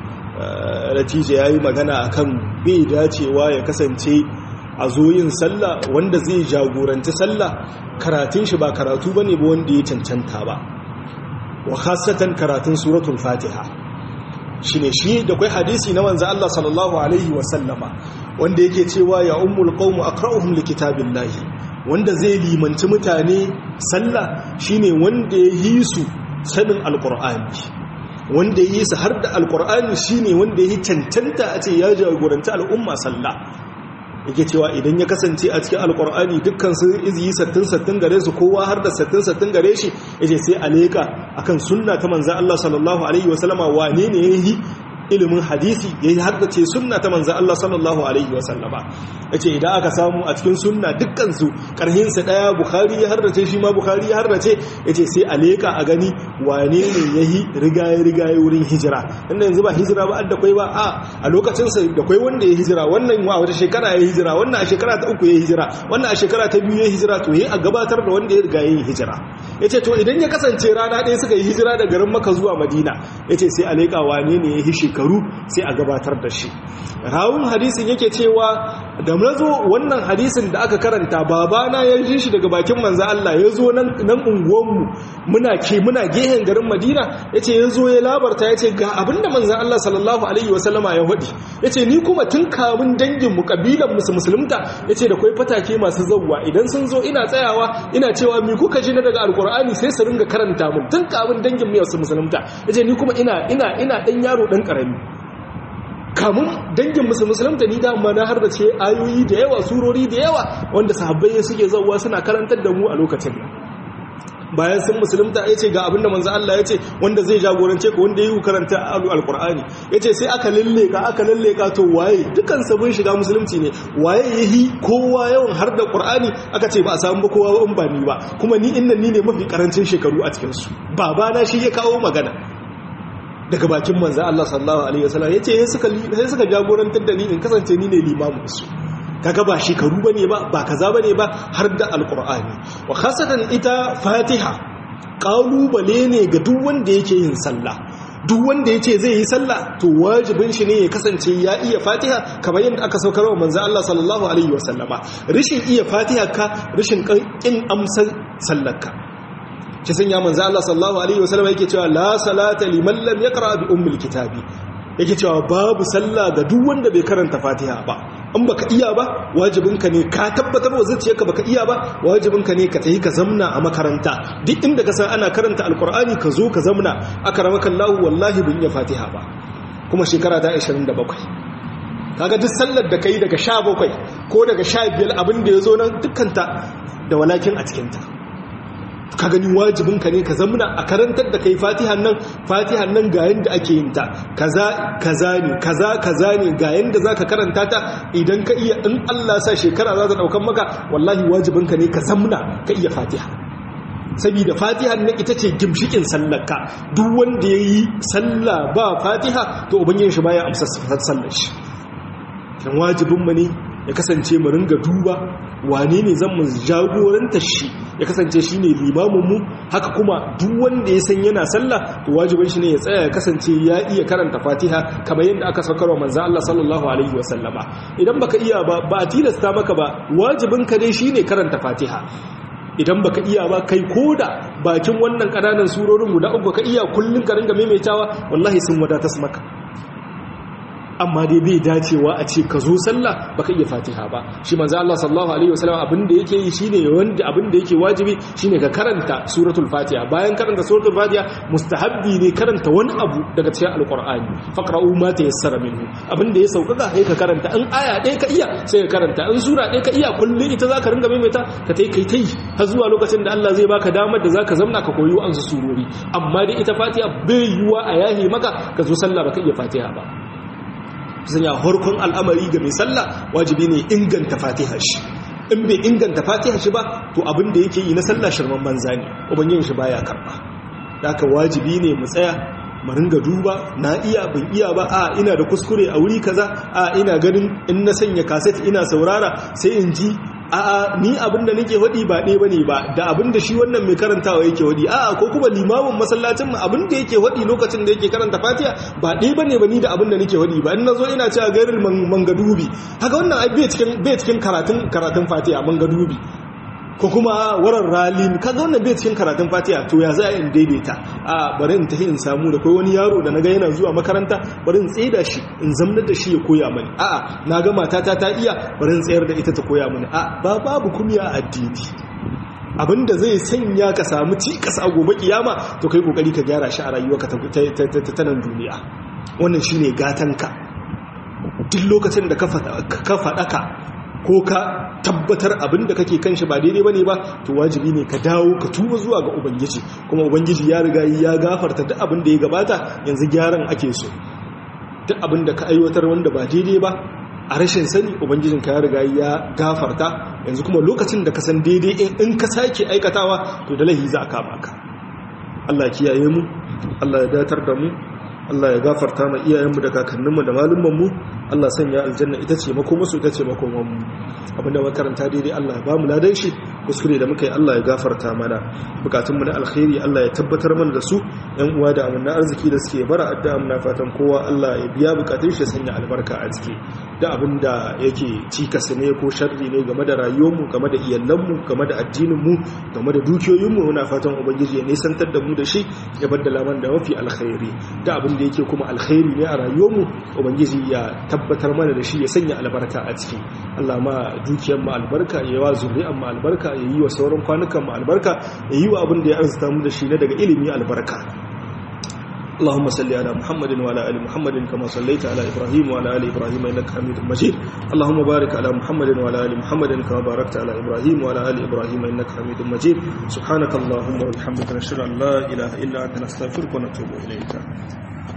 natija ya yi magana a kan bai dacewa ya kasance a zoyin sallah wanda zai jagoranci sallah karatun shi ba karatu ba ne ba wanda ya cancanta ba wa khasatan karatun suratul fatiha shi ne shi da kwai hadisi na manzo Allah sallallahu alaihi wasallama wanda yake cewa ya ummul qawmu aqra'uhum likitabillahi wanda zai limanci mutane sallah shine wanda ya yi su sanin alqur'ani wanda yi su har da alkur'ani shine wanda yi cancanta a ce ya jagoranta al'umma sallah yake cewa idan ya kasance a cikin alkur'ani dukkan su izi sattin sattin gare su kowa har da sattin sattin gare shi yace sai a leka akan sunna ta manzon Allah sallallahu alaihi wasallama wane ne yayi ilimin hadisi ya yi haddace sunna ta manzan Allah sallallahu Alaihi wasallama ya ce idan aka samu a cikin sunna dukkansu ƙarhinsa ɗaya bukari ya hardace shi ma bukari ya hardace ya ce sai a leƙa a gani wane ne ya yi rigaye-rigaye wurin hijira inda yanzu ba hijira ba da kwai ba a a lokacinsa da kwai wanda ya hijira wannan a wata shekara ya hijira wannan a shekara ta uku ya hijira wannan a shekara ta biyu ya hijira to ya a gabatar da wanda ya riga ya yi hijira ya ce to idan ya kasance rana ɗaya suka yi hijira da garin maka zuwa madina ya ce sai a leƙa wane ne ya yi shekaru sai a gabatar da shi rawun hadisin yake cewa da zo wannan hadisin da aka karanta babana ya ji shi daga bakin manzo Allah ya zo nan unguwanmu muna ke muna gehen garin Madina yace ya zo ya labarta yace ga abinda manzo Allah sallallahu alaihi wasallama ya hudi yace ni kuma tun kamun dangin mu kabilan musu musulunta yace da kai fatake masu zawwa idan sun zo ina tsayawa ina cewa mi kuka ji na daga alkur'ani sai su ringa karanta mun tun kamun dangin mu su musulunta yace ni kuma ina ina ina dan yaro dan karami kamun dangin musu musulunta ni dama na har da ce ayoyi da yawa surori da yawa wanda sahabbai suke zauwa suna karantar da mu a lokacin bayan sun musulunta ya ce ga abinda manzo Allah ya ce wanda zai jagorance ka wanda ya yi karanta alqur'ani ya ce sai aka lalle ka aka lalle ka to waye dukan sabon shiga musulunci ne waye yahi kowa yawan har da qur'ani aka ce ba a samu ba kowa in ba ni ba kuma ni innan ni ne mafi karancin shekaru a cikin su babana shi ya kawo magana daga bakin manzo Allah sallallahu alaihi wasallam yace sai suka sai suka jagorantar da ni in kasance ni ne limamin su kaga ba shekaru bane ba ba kaza bane ba har da alqur'ani wa khasatan ita fatiha kalubale ne ga duk wanda yake yin sallah duk wanda yace zai yi sallah to wajibin shi ne ya kasance ya iya fatiha kamar yadda aka saukar wa manzo Allah sallallahu alaihi wasallama rishin iya fatiha ka rishin kin amsar sallarka shi sun ya manzo Allah sallallahu alaihi wasallam yake cewa la salata liman lam yaqra bi ummil kitabi yake cewa babu sallah ga duk wanda bai karanta Fatiha ba in baka iya ba wajibinka ne ka tabbatar wa zuciyarka baka iya ba wajibinka ne ka tayi ka zamna a makaranta duk inda ka san ana karanta alqur'ani ka zo ka zamna akramaka Allah wallahi bin iya Fatiha ba kuma shekara ta 27 kaga duk sallar da kai daga 17 ko daga 15 abin da yazo nan dukkanta da walakin a cikin ta ka gani wajibinka ne ka zamuna a karantar da kai fatihan nan fatihan nan ga yanda ake yin ta kaza kaza ne kaza kaza ne ga yanda zaka karanta ta idan ka iya in Allah sa shekara za ta daukan maka wallahi wajibinka ne ka zamuna ka iya fatiha saboda fatihan nan ita ce gimshikin sallarka duk wanda yayi sallah ba fatiha to ubangijin shi baya amsa sallar shi dan wajibin mu ne ya kasance mu ringa duba wane ne zan mu jagoranta shi ya kasance shi ne limaminmu haka kuma duk wanda ya san yana sallah to wajibin shi ne ya tsaya ya kasance ya iya karanta fatiha kamar yadda aka saukar wa manzo Allah sallallahu alaihi wasallama idan baka iya ba ba a tilasta maka ba wajibin ka dai shine karanta fatiha idan baka iya ba kai koda bakin wannan kananan surorin guda uku ka iya kullun ka ringa maimaitawa wallahi sun wadatas maka amma dai bai dacewa a ce ka zo sallah baka iya fatiha ba shi manzo Allah sallallahu alaihi wasallam abin da yake yi shine wanda abin da yake wajibi shine ka karanta suratul fatiha bayan karanta suratul fatiha mustahabbi ne karanta wani abu daga cikin alqur'ani faqra'u ma tayassara minhu abin da ya sauƙaƙa sai ka karanta in aya ɗaya ka iya sai ka karanta in sura ɗaya ka iya kullun ita zaka ringa maimaita ka tai kai tai har zuwa lokacin da Allah zai baka damar da zaka zamna ka koyi an surori amma dai ita fatiha bai yiwa a yahi maka ka zo sallah baka iya fatiha ba sanya harkon al'amari ga mai sallah wajibi ne inganta fatiha shi in bai inganta fatiha shi ba to abin da yake yi na sallah shirman banza ne ubangin shi baya karba haka wajibi ne mu tsaya mu ringa duba na iya ban iya ba a ina da kuskure a wuri kaza a ina ganin in na sanya kaset ina saurara sai in ji a'a ni abinda nake hadi ba ɗaya bane ba da abinda shi wannan mai karantawa yake hadi a'a ko kuma limamin masallacin mu abinda yake hadi lokacin da yake karanta Fatiha ba ɗaya bane ba ni da abinda nake hadi ba in nazo ina cewa gairil mangadubi haka wannan ai bai cikin bai cikin karatun karatun Fatiha mangadubi ko kuma waran ralin kaga wannan bai cikin karatun fatiha to ya za a in daidaita a bari in tafi in samu da kai wani yaro da naga yana zuwa makaranta bari in tsaida shi in zamnar da shi ya koya mani a'a naga matata ta iya bari in tsayar da ita ta koya mani a ba babu kumiya a addini abinda zai sanya ka samu cikas a gobe kiyama to kai kokari ka gyara shi a rayuwarka ta nan duniya wannan shine gatanka duk lokacin da ka faɗaka ko ka tabbatar abin da kake kan shi ba daidai bane ba to wajibi ne ka dawo ka tuba zuwa ga ubangiji kuma ubangiji ya riga ya gafarta duk abin da ya gabata yanzu gyaran ake so duk abin da ka aiwatar wanda ba daidai ba a rashin sani ubangijin ka ya riga ya gafarta yanzu kuma lokacin da ka san daidai in ka sake aikatawa to da lahi za a kama ka Allah kiyaye mu Allah ya datar da mu Allah ya gafarta ma iyayenmu da kakanninmu da malumanmu Allah sanya aljanna ita ce makomasu ita ce makomanmu abinda makaranta daidai Allah ya ba mu ladan shi kuskure da muka yi Allah ya gafarta mana bukatunmu na alkhairi Allah ya tabbatar mana da su yan uwa da amanna arziki da suke bara addu'a muna fatan kowa Allah ya biya bukatun shi sanya albarka a ciki da abinda yake cikas ne ko sharri ne game da rayuwarmu game da iyalanmu game da addininmu game da dukiyoyinmu muna fatan ubangiji ya nisantar da mu da shi ya baddala mana da mafi alkhairi da abin da yake kuma alkhairi ne a rayuwarmu ubangiji ya tabbatar mana da shi ya sanya albarka a ciki Allah ma dukiyar mu albarka ya wa zuriyar mu albarka ya yi wa sauran kwanukan mu albarka ya yi wa abin da ya arzuta mu da shi na daga ilimi albarka اللهم صل على محمد وعلى ال محمد كما صليت على ابراهيم وعلى ال ابراهيم انك حميد مجيد اللهم بارك على محمد وعلى ال محمد كما باركت على ابراهيم وعلى ال ابراهيم انك حميد مجيد سبحانك اللهم وبحمدك نشهد ان لا اله الا انت نستغفرك ونتوب اليك